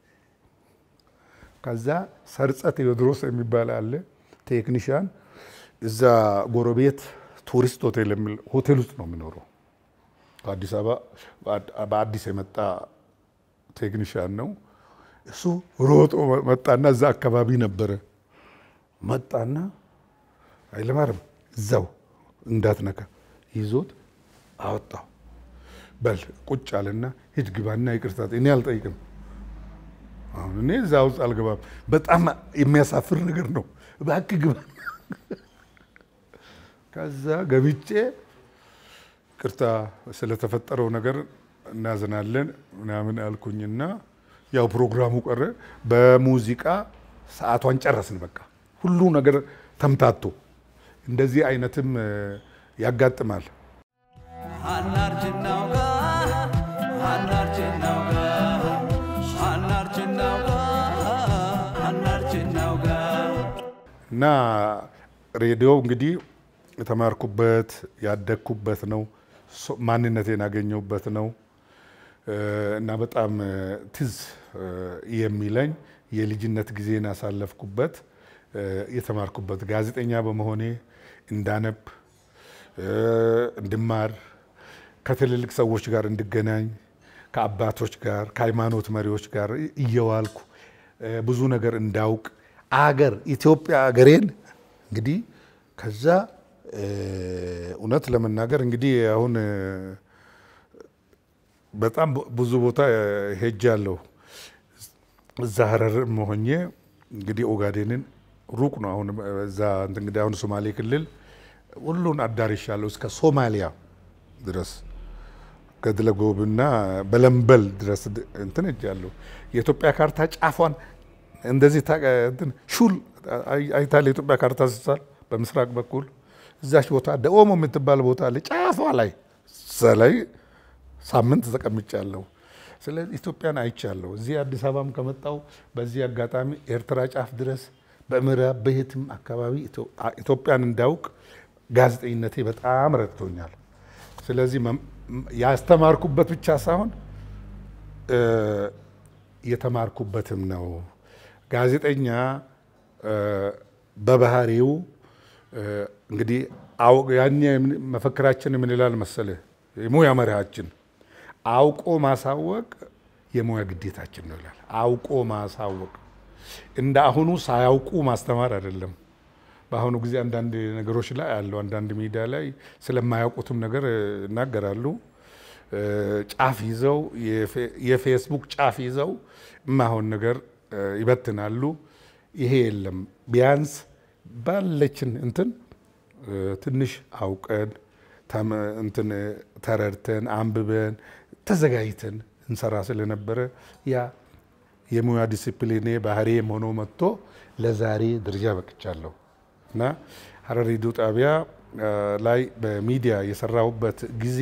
ከዛ ሰርጸ ቴዎድሮስ የሚባል አለ ቴክኒሽያን እዛ ጎረቤት ቱሪስት ሆቴል የሚል ሆቴል ውስጥ ነው የሚኖረው። ከአዲስ አበባ በአዲስ የመጣ ቴክኒሽያን ነው። እሱ ሮጦ መጣና እዛ አካባቢ ነበረ። መጣና ኃይለማርያም እዛው እንዳትነካ ይዞት አወጣው። በል ቁጭ አለና ሂድ ግባና ይቅርታ እኔ አልጠይቅም። አሁን እኔ እዛ ውስጥ አልገባም። በጣም የሚያሳፍር ነገር ነው። እባክህ ግባ። ከዛ ገብቼ ቅርታ ስለተፈጠረው ነገር እናዝናለን ምናምን አልኩኝና ያው ፕሮግራሙ ቀረ። በሙዚቃ ሰዓቷን ጨረስን። በቃ ሁሉ ነገር ተምታቶ እንደዚህ አይነትም ያጋጥማል። እና ሬዲዮ እንግዲህ የተማርኩበት ያደግኩበት ነው። ማንነቴን ያገኘሁበት ነው እና በጣም ትዝ የሚለኝ የልጅነት ጊዜን ያሳለፍኩበት የተማርኩበት ጋዜጠኛ በመሆኔ እንዳነብ፣ እንድማር፣ ከትልልቅ ሰዎች ጋር እንድገናኝ፣ ከአባቶች ጋር ከሃይማኖት መሪዎች ጋር እየዋልኩ ብዙ ነገር እንዳውቅ አገር ኢትዮጵያ አገሬን እንግዲህ ከዛ እውነት ለመናገር እንግዲህ አሁን በጣም ብዙ ቦታ ሄጃለሁ። እዛ ሀረር መሆኜ እንግዲህ ኦጋዴንን ሩቅ ነው። አሁን እዛ እንግዲህ አሁን ሶማሌ ክልል ሁሉን አዳርሻለሁ እስከ ሶማሊያ ድረስ ገድለጎብና በለምበል ድረስ እንትን ሄጃለሁ። የኢትዮጵያ ካርታ ጫፏን እንደዚህ ሹል አይታል። የኢትዮጵያ ካርታ ስሳል በምስራቅ በኩል እዛች ቦታ ደኦሞ የምትባል ቦታ አለ ጫፏ ላይ እዛ ላይ ሳምንት ተቀምጫለሁ። ስለዚህ ኢትዮጵያን አይቻለሁ። እዚህ አዲስ አበባም ከመጣው በዚህ አጋጣሚ ኤርትራ ጫፍ ድረስ በምዕራብ በየትም አካባቢ ኢትዮጵያን እንዳውቅ ጋዜጠኝነቴ በጣም ረድቶኛል። ስለዚህ ያስተማርኩበት ብቻ ሳይሆን የተማርኩበትም ነው። ጋዜጠኛ በባህሪው እንግዲህ ያኔ መፈክራችን ምን ይላል መሰለህ? የሙያ መርሃችን አውቆ ማሳወቅ የሙያ ግዴታችን ነው ይላል። አውቆ ማሳወቅ እንደ አሁኑ ሳያውቁ ማስተማር አይደለም። በአሁኑ ጊዜ አንዳንድ ነገሮች ላይ አሉ። አንዳንድ ሚዲያ ላይ ስለማያውቁትም ነገር ይናገራሉ። ጫፍ ይዘው የፌስቡክ ጫፍ ይዘው የማይሆን ነገር ይበትናሉ። ይሄ የለም። ቢያንስ ባለችን እንትን ትንሽ አውቀን እንትን ተረድተን አንብበን ተዘጋጅተን እንሰራ ስለነበረ ያ የሙያ ዲሲፕሊኔ ባህሪም ሆኖ መጥቶ ለዛሬ ደረጃ በቅቻለሁ እና ሀረር ሬዲዮ ጣቢያ ላይ በሚዲያ የሰራሁበት ጊዜ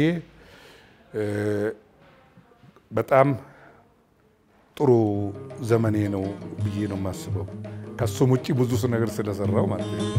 በጣም ጥሩ ዘመኔ ነው ብዬ ነው የማስበው። ከሱም ውጭ ብዙ ነገር ስለሰራው ማለት ነው።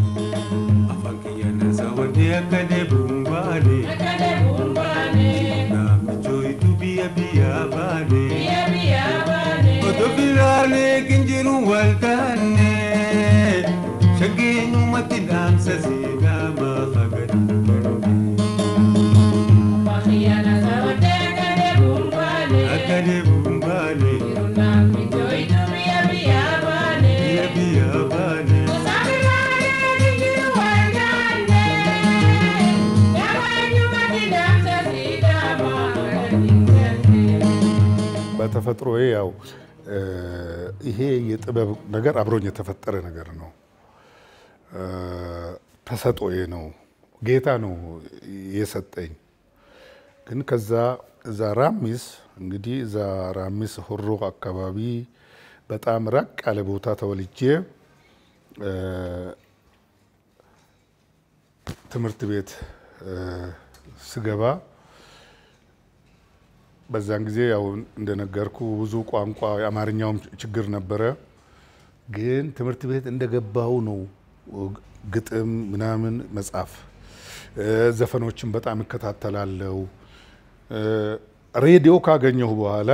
በተፈጥሮዬ ያው ይሄ የጥበብ ነገር አብሮኝ የተፈጠረ ነገር ነው። ተሰጦዬ ነው። ጌታ ነው የሰጠኝ። ግን ከዛ እዛ ራሚስ እንግዲህ እዛ ራሚስ ሆሮ አካባቢ በጣም ራቅ ያለ ቦታ ተወልጄ ትምህርት ቤት ስገባ በዛን ጊዜ ያው እንደነገርኩ ብዙ ቋንቋ የአማርኛውም ችግር ነበረ። ግን ትምህርት ቤት እንደገባው ነው ግጥም ምናምን መጻፍ፣ ዘፈኖችን በጣም እከታተላለሁ። ሬዲዮ ካገኘሁ በኋላ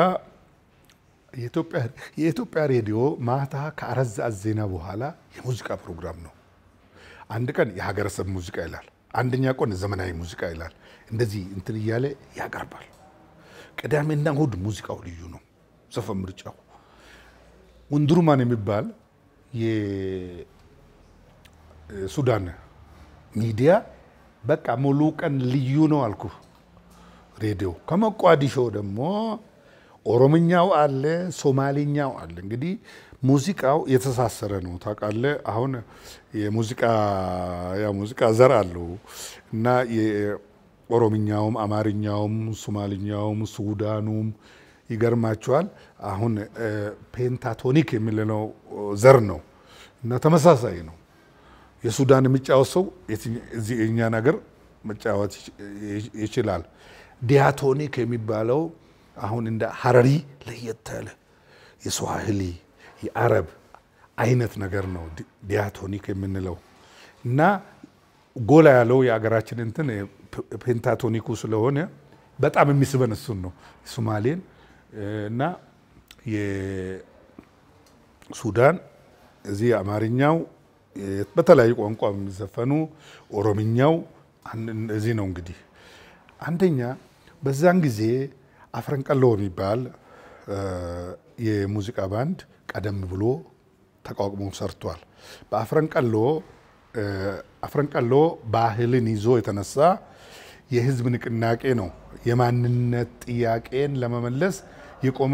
የኢትዮጵያ ሬዲዮ ማታ ከአራት ሰዓት ዜና በኋላ የሙዚቃ ፕሮግራም ነው። አንድ ቀን የሀገረሰብ ሙዚቃ ይላል፣ አንደኛ ቀን ዘመናዊ ሙዚቃ ይላል። እንደዚህ እንትን እያለ ያቀርባል። ቅዳሜና እሑድ ሙዚቃው ልዩ ነው። ዘፈን ምርጫው ወንድሩማን የሚባል የሱዳን ሚዲያ በቃ ሙሉ ቀን ልዩ ነው አልኩ። ሬዲዮ ከሞቃዲሾ ደግሞ ኦሮምኛው አለ፣ ሶማሌኛው አለ። እንግዲህ ሙዚቃው የተሳሰረ ነው ታውቃለህ። አሁን የሙዚቃ ያ ሙዚቃ ዘር አለው እና ኦሮምኛውም፣ አማርኛውም፣ ሶማልኛውም፣ ሱዳኑም ይገርማቸዋል። አሁን ፔንታቶኒክ የሚለው ዘር ነው እና ተመሳሳይ ነው። የሱዳን የሚጫወት ሰው እዚህ የእኛ ነገር መጫወት ይችላል። ዲያቶኒክ የሚባለው አሁን እንደ ሀረሪ ለየት ያለ የስዋሂሊ የአረብ አይነት ነገር ነው ዲያቶኒክ የምንለው እና ጎላ ያለው የአገራችን እንትን ፔንታቶኒኩ ስለሆነ በጣም የሚስበን እሱን ነው። ሶማሌን እና የሱዳን እዚህ አማርኛው በተለያዩ ቋንቋ የሚዘፈኑ ኦሮምኛው እዚህ ነው። እንግዲህ አንደኛ በዛን ጊዜ አፍረንቀሎ የሚባል የሙዚቃ ባንድ ቀደም ብሎ ተቋቁሞ ሰርቷል። በአፍረንቀሎ አፍረንቀሎ ባህልን ይዞ የተነሳ የህዝብ ንቅናቄ ነው። የማንነት ጥያቄን ለመመለስ የቆመ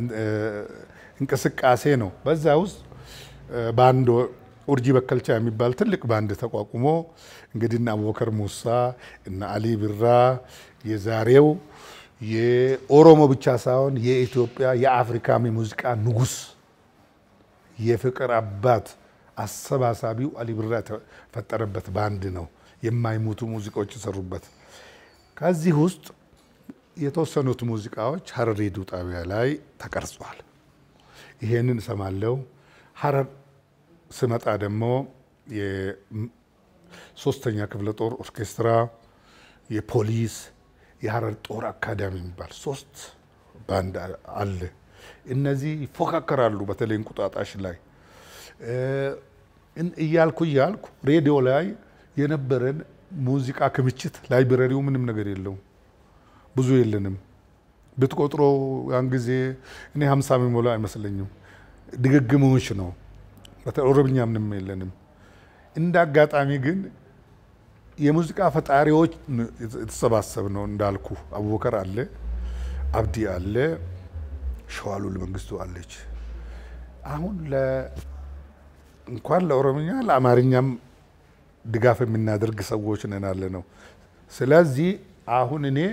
እንቅስቃሴ ነው። በዛ ውስጥ ባንድ ኡርጂ በከልቻ የሚባል ትልቅ ባንድ ተቋቁሞ እንግዲህ እነ አቡበከር ሙሳ እነ አሊ ቢራ የዛሬው የኦሮሞ ብቻ ሳይሆን የኢትዮጵያ የአፍሪካም የሙዚቃ ንጉስ የፍቅር አባት አሰባሳቢው አሊ ቢራ የተፈጠረበት ባንድ ነው። የማይሞቱ ሙዚቃዎች የሰሩበት። ከዚህ ውስጥ የተወሰኑት ሙዚቃዎች ሀረር ሬዲዮ ጣቢያ ላይ ተቀርጿል። ይሄንን እሰማለሁ። ሀረር ስመጣ ደግሞ የሶስተኛ ክፍለ ጦር ኦርኬስትራ፣ የፖሊስ፣ የሀረር ጦር አካዳሚ የሚባል ሶስት ባንድ አለ። እነዚህ ይፎካከራሉ። በተለይ እንቁጣጣሽ ላይ እያልኩ እያልኩ ሬዲዮ ላይ የነበረን ሙዚቃ ክምችት ላይብረሪው ምንም ነገር የለውም፣ ብዙ የለንም። ብትቆጥሮ ያን ጊዜ እኔ ሀምሳ የሚሞላ አይመስለኝም። ድግግሞች ነው። ኦሮምኛ ምንም የለንም። እንደ አጋጣሚ ግን የሙዚቃ ፈጣሪዎች የተሰባሰብ ነው እንዳልኩ አቡበከር አለ፣ አብዲ አለ፣ ሸዋሉል መንግስቱ አለች። አሁን እንኳን ለኦሮምኛ ለአማርኛም ድጋፍ የምናደርግ ሰዎች ነን አለ ነው። ስለዚህ አሁን እኔ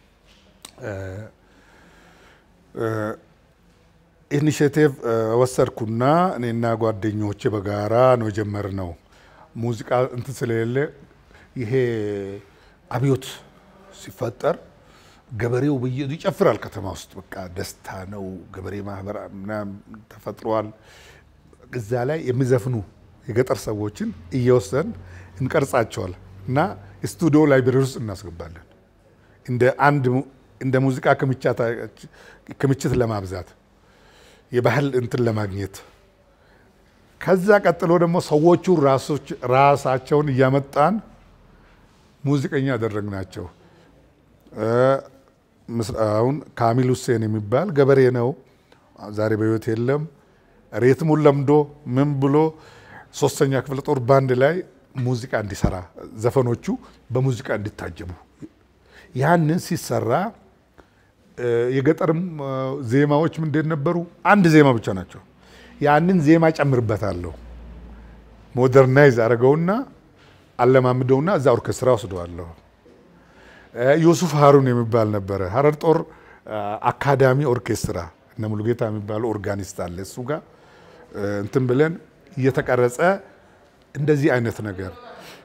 ኢኒሽቲቭ ወሰድኩና እኔና ጓደኞቼ በጋራ ነው የጀመርነው። ሙዚቃ እንትን ስለሌለ ይሄ አብዮት ሲፈጠር ገበሬው በየ ይጨፍራል ከተማ ውስጥ በቃ ደስታ ነው። ገበሬ ማህበር ምናምን ተፈጥሯል። እዛ ላይ የሚዘፍኑ የገጠር ሰዎችን እየወሰን እንቀርጻቸዋል እና ስቱዲዮ ላይብረሪ ውስጥ እናስገባለን እንደ አንድ እንደ ሙዚቃ ክምችት ለማብዛት የባህል እንትን ለማግኘት ከዛ ቀጥሎ ደግሞ ሰዎቹ ራሳቸውን እያመጣን ሙዚቀኛ ያደረግናቸው። አሁን ካሚል ሁሴን የሚባል ገበሬ ነው፣ ዛሬ በሕይወት የለም። ሬትሙን ለምዶ ምን ብሎ ሶስተኛ ክፍለ ጦር ባንድ ላይ ሙዚቃ እንዲሰራ ዘፈኖቹ በሙዚቃ እንዲታጀቡ ያንን ሲሰራ የገጠርም ዜማዎች ምንድን ነበሩ? አንድ ዜማ ብቻ ናቸው። ያንን ዜማ ጨምርበታለሁ፣ ሞደርናይዝ አደረገውና አለማምደውና እዛ ኦርኬስትራ ወስደዋለሁ። ዮሱፍ ሀሩን የሚባል ነበረ ሀረር ጦር አካዳሚ ኦርኬስትራ እነ ሙሉጌታ የሚባለው ኦርጋኒስት አለ። እሱ ጋር እንትን ብለን እየተቀረጸ እንደዚህ አይነት ነገር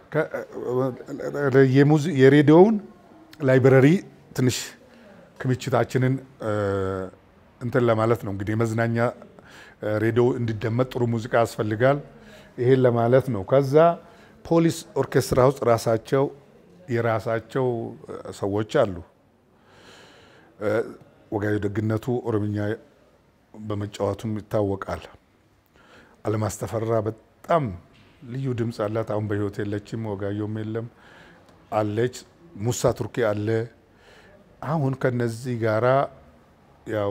የሬዲዮውን ላይብረሪ ትንሽ ክምችታችንን እንትን ለማለት ነው እንግዲህ የመዝናኛ ሬዲዮ እንዲደመጥ ጥሩ ሙዚቃ ያስፈልጋል። ይሄን ለማለት ነው። ከዛ ፖሊስ ኦርኬስትራ ውስጥ ራሳቸው የራሳቸው ሰዎች አሉ። ወጋዩ ደግነቱ ኦሮምኛ በመጫወቱም ይታወቃል። አለማስ ተፈራ በጣም ልዩ ድምፅ አላት። አሁን በህይወት የለችም። ወጋየውም የለም አለች። ሙሳ ቱርኪ አለ። አሁን ከነዚህ ጋራ ያው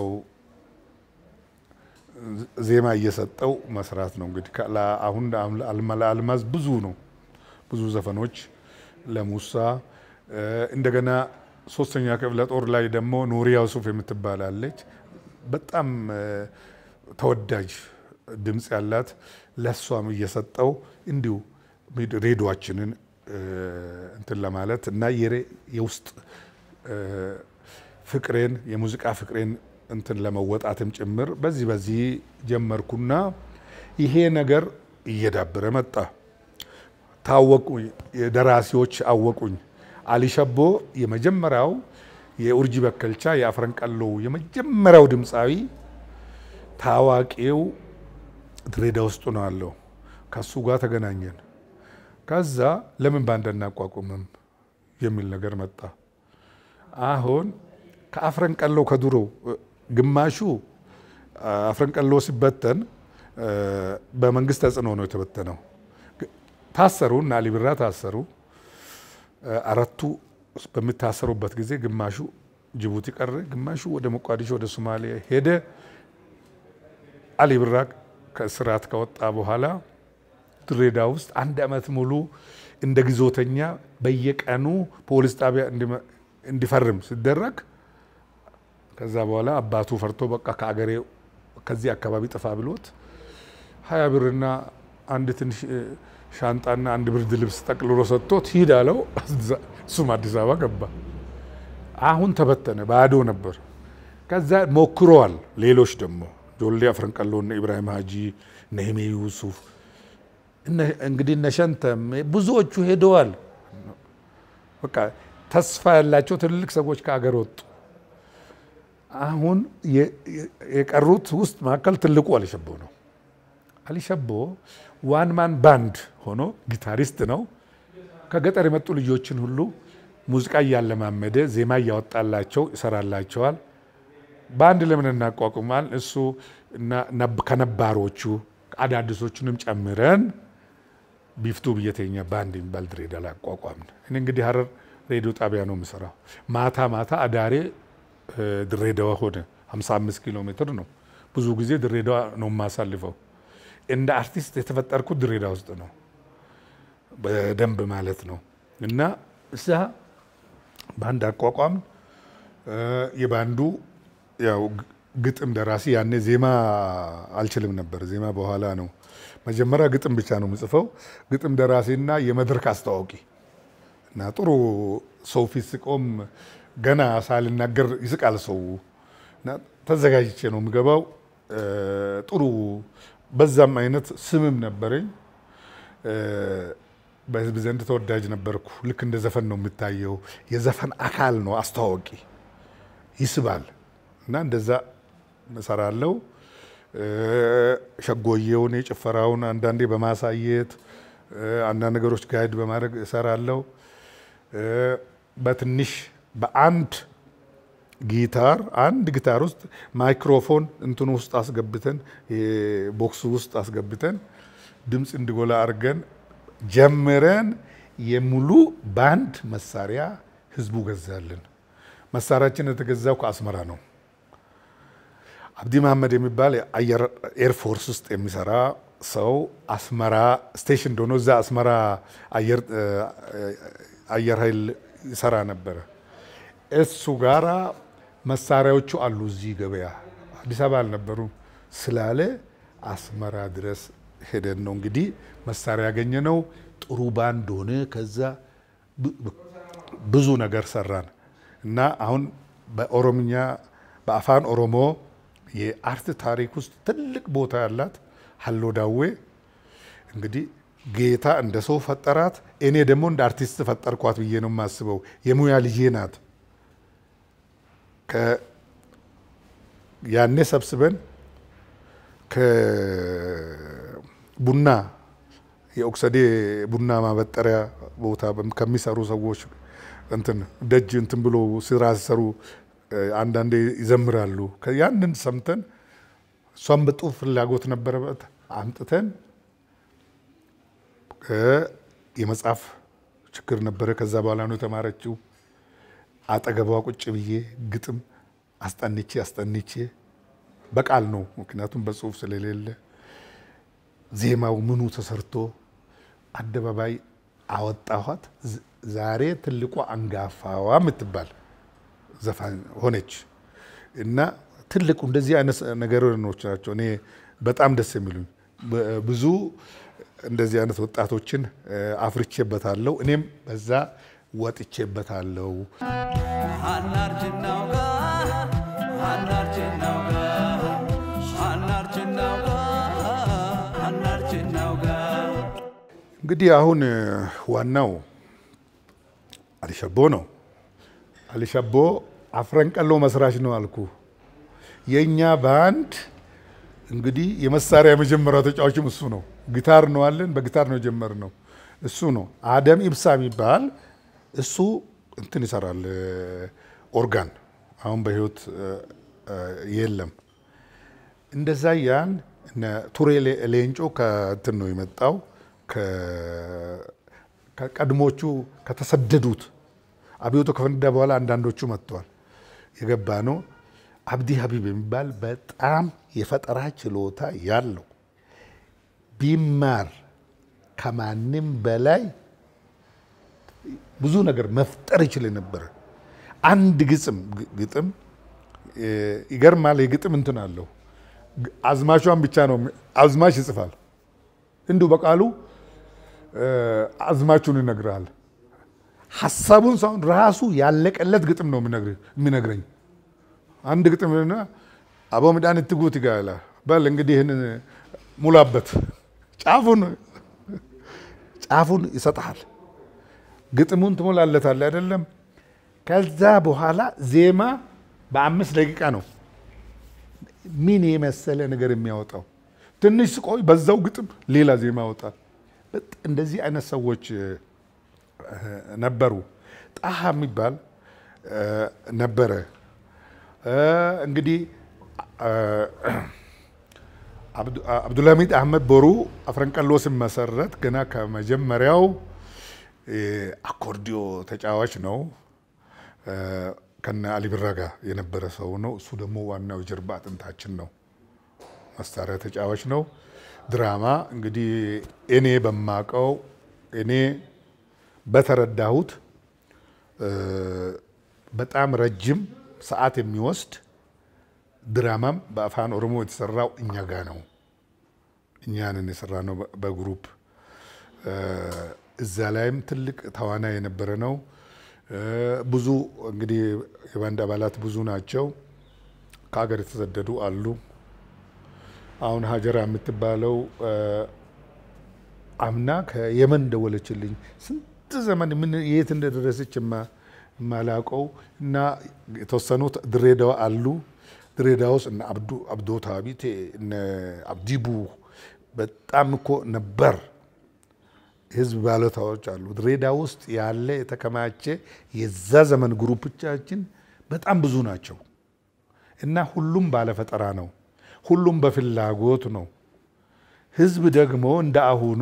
ዜማ እየሰጠው መስራት ነው እንግዲህ። አሁን ለአልማዝ ብዙ ነው ብዙ ዘፈኖች ለሙሳ እንደገና ሶስተኛ ክፍለ ጦር ላይ ደግሞ ኑሪያ ሱፍ የምትባላለች በጣም ተወዳጅ ድምፅ ያላት ለእሷም እየሰጠው እንዲሁ ሬዲዮችንን እንትን ለማለት እና የውስጥ ፍቅሬን የሙዚቃ ፍቅሬን እንትን ለመወጣትም ጭምር በዚህ በዚህ ጀመርኩና ይሄ ነገር እየዳበረ መጣ። ታወቁኝ፣ የደራሲዎች አወቁኝ። አሊሸቦ የመጀመሪያው የኡርጂ በከልቻ የአፍረንቀሎ የመጀመሪያው ድምፃዊ ታዋቂው ድሬዳ ውስጥ ነው አለው። ከሱ ጋር ተገናኘን። ከዛ ለምን ባንድ አናቋቁምም የሚል ነገር መጣ። አሁን ከአፍረንቀሎ ከድሮ ግማሹ አፍረንቀሎ ሲበተን በመንግስት ተጽዕኖ ነው የተበተነው። ታሰሩ እና አሊ ቢራ ታሰሩ። አራቱ በሚታሰሩበት ጊዜ ግማሹ ጅቡቲ ቀረ፣ ግማሹ ወደ ሞቃዲሾ ወደ ሶማሌ ሄደ። አሊ ቢራ ከእስራት ከወጣ በኋላ ድሬዳ ውስጥ አንድ ዓመት ሙሉ እንደ ግዞተኛ በየቀኑ ፖሊስ ጣቢያ እንዲፈርም ሲደረግ ከዛ በኋላ አባቱ ፈርቶ በቃ ከአገሬ ከዚህ አካባቢ ጥፋ ብሎት ሀያ ብርና አንድ ትንሽ ሻንጣና አንድ ብርድ ልብስ ጠቅልሎ ሰጥቶት ሂድ አለው። እሱም አዲስ አበባ ገባ። አሁን ተበተነ፣ ባዶ ነበር። ከዛ ሞክረዋል። ሌሎች ደግሞ ጆሌ አፍረንቀሎ፣ እነ ኢብራሂም ሀጂ፣ ነህሜ ዩሱፍ እንግዲህ እነ ሸንተም ብዙዎቹ ሄደዋል። በቃ ተስፋ ያላቸው ትልልቅ ሰዎች ከሀገር ወጡ። አሁን የቀሩት ውስጥ መካከል ትልቁ አሊሸቦ ነው። አሊሸቦ ዋን ማን ባንድ ሆኖ ጊታሪስት ነው። ከገጠር የመጡ ልጆችን ሁሉ ሙዚቃ እያለማመደ ዜማ እያወጣላቸው ይሰራላቸዋል። ባንድ ለምን እናቋቁማል? እሱ ከነባሮቹ አዳዲሶቹንም ጨምረን ቢፍቱ ብየተኛ ባንድ የሚባል ድሬዳዋ ላይ አቋቋምን። እኔ እንግዲህ ሀረር ሬዲዮ ጣቢያ ነው የምሰራው። ማታ ማታ አዳሬ ድሬዳዋ ሆነ 55 ኪሎ ሜትር ነው። ብዙ ጊዜ ድሬዳዋ ነው የማሳልፈው። እንደ አርቲስት የተፈጠርኩት ድሬዳዋ ውስጥ ነው በደንብ ማለት ነው። እና እዛ ባንድ አቋቋም። የባንዱ ያው ግጥም ደራሲ ያኔ ዜማ አልችልም ነበር። ዜማ በኋላ ነው። መጀመሪያ ግጥም ብቻ ነው የምጽፈው። ግጥም ደራሲና የመድረክ አስተዋውቂ እና ጥሩ ሰው ፊት ስቆም ገና ሳልናገር ይስቃል ሰው እና ተዘጋጅቼ ነው የምገባው። ጥሩ በዛም አይነት ስምም ነበረኝ። በህዝብ ዘንድ ተወዳጅ ነበርኩ። ልክ እንደ ዘፈን ነው የምታየው። የዘፈን አካል ነው አስተዋወቂ፣ ይስባል እና እንደዛ እሰራለሁ። ሸጎየውን የጭፈራውን አንዳንዴ በማሳየት አንዳንድ ነገሮች ጋይድ በማድረግ እሰራለሁ። በትንሽ በአንድ ጊታር አንድ ጊታር ውስጥ ማይክሮፎን እንትኑ ውስጥ አስገብተን ቦክሱ ውስጥ አስገብተን ድምፅ እንዲጎላ አድርገን ጀምረን የሙሉ ባንድ መሳሪያ ህዝቡ ገዛልን። መሳሪያችን የተገዛው ከአስመራ ነው። አብዲ መሐመድ የሚባል አየር ኤርፎርስ ውስጥ የሚሰራ ሰው አስመራ ስቴሽን እንደሆነ እዛ አስመራ አየር ኃይል ይሰራ ነበረ። እሱ ጋራ መሳሪያዎቹ አሉ እዚህ ገበያ አዲስ አበባ አልነበሩም ስላለ አስመራ ድረስ ሄደን ነው እንግዲህ መሳሪያ ያገኘ ነው። ጥሩ ባንድ ሆነ። ከዛ ብዙ ነገር ሰራን እና አሁን በኦሮምኛ በአፋን ኦሮሞ የአርት ታሪክ ውስጥ ትልቅ ቦታ ያላት ሀሎ ዳዌ እንግዲህ ጌታ እንደ ሰው ፈጠራት፣ እኔ ደግሞ እንደ አርቲስት ፈጠርኳት ብዬ ነው የማስበው። የሙያ ልጄ ናት። ያኔ ሰብስበን ከቡና የኦክሰዴ ቡና ማበጠሪያ ቦታ ከሚሰሩ ሰዎች እንትን ደጅ እንትን ብሎ ስራ ሲሰሩ አንዳንዴ ይዘምራሉ። ያንን ሰምተን እሷም በጡፍ ፍላጎት ነበረበት አምጥተን የመጽሐፍ ችግር ነበረ። ከዛ በኋላ ነው የተማረችው። አጠገቧ ቁጭ ብዬ ግጥም አስጠንቼ አስጠንቼ በቃል ነው፣ ምክንያቱም በጽሁፍ ስለሌለ ዜማው ምኑ ተሰርቶ አደባባይ አወጣኋት። ዛሬ ትልቋ አንጋፋዋ የምትባል ዘፋኝ ሆነች እና ትልቁ እንደዚህ አይነት ነገሮች ናቸው እኔ በጣም ደስ የሚሉኝ። ብዙ እንደዚህ አይነት ወጣቶችን አፍርቼበታለሁ። እኔም በዛ ወጥቼበታለሁ። እንግዲህ አሁን ዋናው አሊሸቦ ነው። አሊሸቦ አፍረንቀሎ መስራች ነው አልኩ። የእኛ ባንድ እንግዲህ የመሳሪያ የመጀመሪያው ተጫዋችም እሱ ነው። ጊታር ነው አለን። በጊታር ነው የጀመርነው። እሱ ነው አደም ኢብሳ የሚባል እሱ እንትን ይሰራል ኦርጋን። አሁን በህይወት የለም። እንደዛ ያን ቱሬ ሌንጮ ከእንትን ነው የመጣው ከቀድሞቹ ከተሰደዱት አብዮቱ ከፈነዳ በኋላ አንዳንዶቹ መጥተዋል። የገባ ነው አብዲ ሀቢብ የሚባል በጣም የፈጠራ ችሎታ ያለው ቢማር ከማንም በላይ ብዙ ነገር መፍጠር ይችል ነበር። አንድ ግጥም ግጥም ይገርማል። የግጥም እንትን አለው አዝማቿን ብቻ ነው አዝማች ይጽፋል። እንዲሁ በቃሉ አዝማቹን ይነግራል። ሀሳቡን ሳይሆን ራሱ ያለቀለት ግጥም ነው የሚነግረኝ። አንድ ግጥም ና አቦ ምዳን ትጉት ይጋላ በል እንግዲህ ይህን ሙላበት፣ ጫፉን ጫፉን ይሰጥሃል። ግጥሙን ትሞላለታል አይደለም። ከዛ በኋላ ዜማ በአምስት ደቂቃ ነው ምን የመሰለ ነገር የሚያወጣው። ትንሽ ስቆይ በዛው ግጥም ሌላ ዜማ ያወጣል። እንደዚህ አይነት ሰዎች ነበሩ። ጣሃ የሚባል ነበረ። እንግዲህ አብዱልሐሚድ አህመድ ቦሩ አፍረንቀሎ ሲመሰረት ገና ከመጀመሪያው አኮርዲዮ ተጫዋች ነው። ከነ አሊ ቢራ ጋር የነበረ ሰው ነው። እሱ ደግሞ ዋናው የጀርባ አጥንታችን ነው። መሳሪያ ተጫዋች ነው። ድራማ እንግዲህ እኔ በማቀው እኔ በተረዳሁት በጣም ረጅም ሰዓት የሚወስድ ድራማም በአፋን ኦሮሞ የተሰራው እኛ ጋ ነው። እኛንን የሰራ ነው በግሩፕ እዛ ላይም ትልቅ ተዋናይ የነበረ ነው። ብዙ እንግዲህ የባንድ አባላት ብዙ ናቸው። ከሀገር የተሰደዱ አሉ። አሁን ሀጀራ የምትባለው አምና ከየመን ደወለችልኝ። ስንት ዘመን ምን የት እንደደረሰች የማላውቀው እና የተወሰኑት ድሬዳዋ አሉ። ድሬዳዋ ውስጥ እነ አብዱ አብዶ ታቢቴ እነ አብዲቡ በጣም እኮ ነበር ህዝብ ባለታዎች አሉ። ድሬዳዋ ውስጥ ያለ የተከማቸ የዛ ዘመን ግሩፖቻችን በጣም ብዙ ናቸው እና ሁሉም ባለፈጠራ ነው። ሁሉም በፍላጎት ነው። ህዝብ ደግሞ እንደ አሁኑ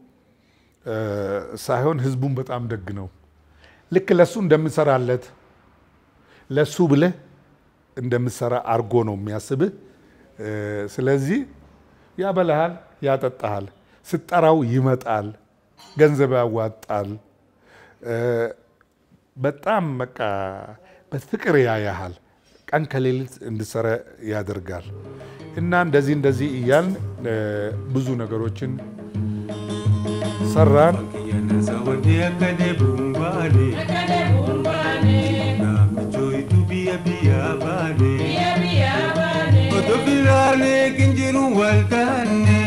ሳይሆን ህዝቡን በጣም ደግ ነው። ልክ ለሱ እንደምሰራለት ለሱ ብለህ እንደምሰራ አርጎ ነው የሚያስብህ። ስለዚህ ያበላሃል፣ ያጠጣሃል፣ ስጠራው ይመጣል፣ ገንዘብ ያዋጣል። በጣም በቃ በፍቅር ያያሃል። ቀን ከሌሊት እንድሰራ ያደርጋል እና እንደዚህ እንደዚህ እያልን ብዙ ነገሮችን ሰራን። Otoo filaalee kinjiru waltaanee.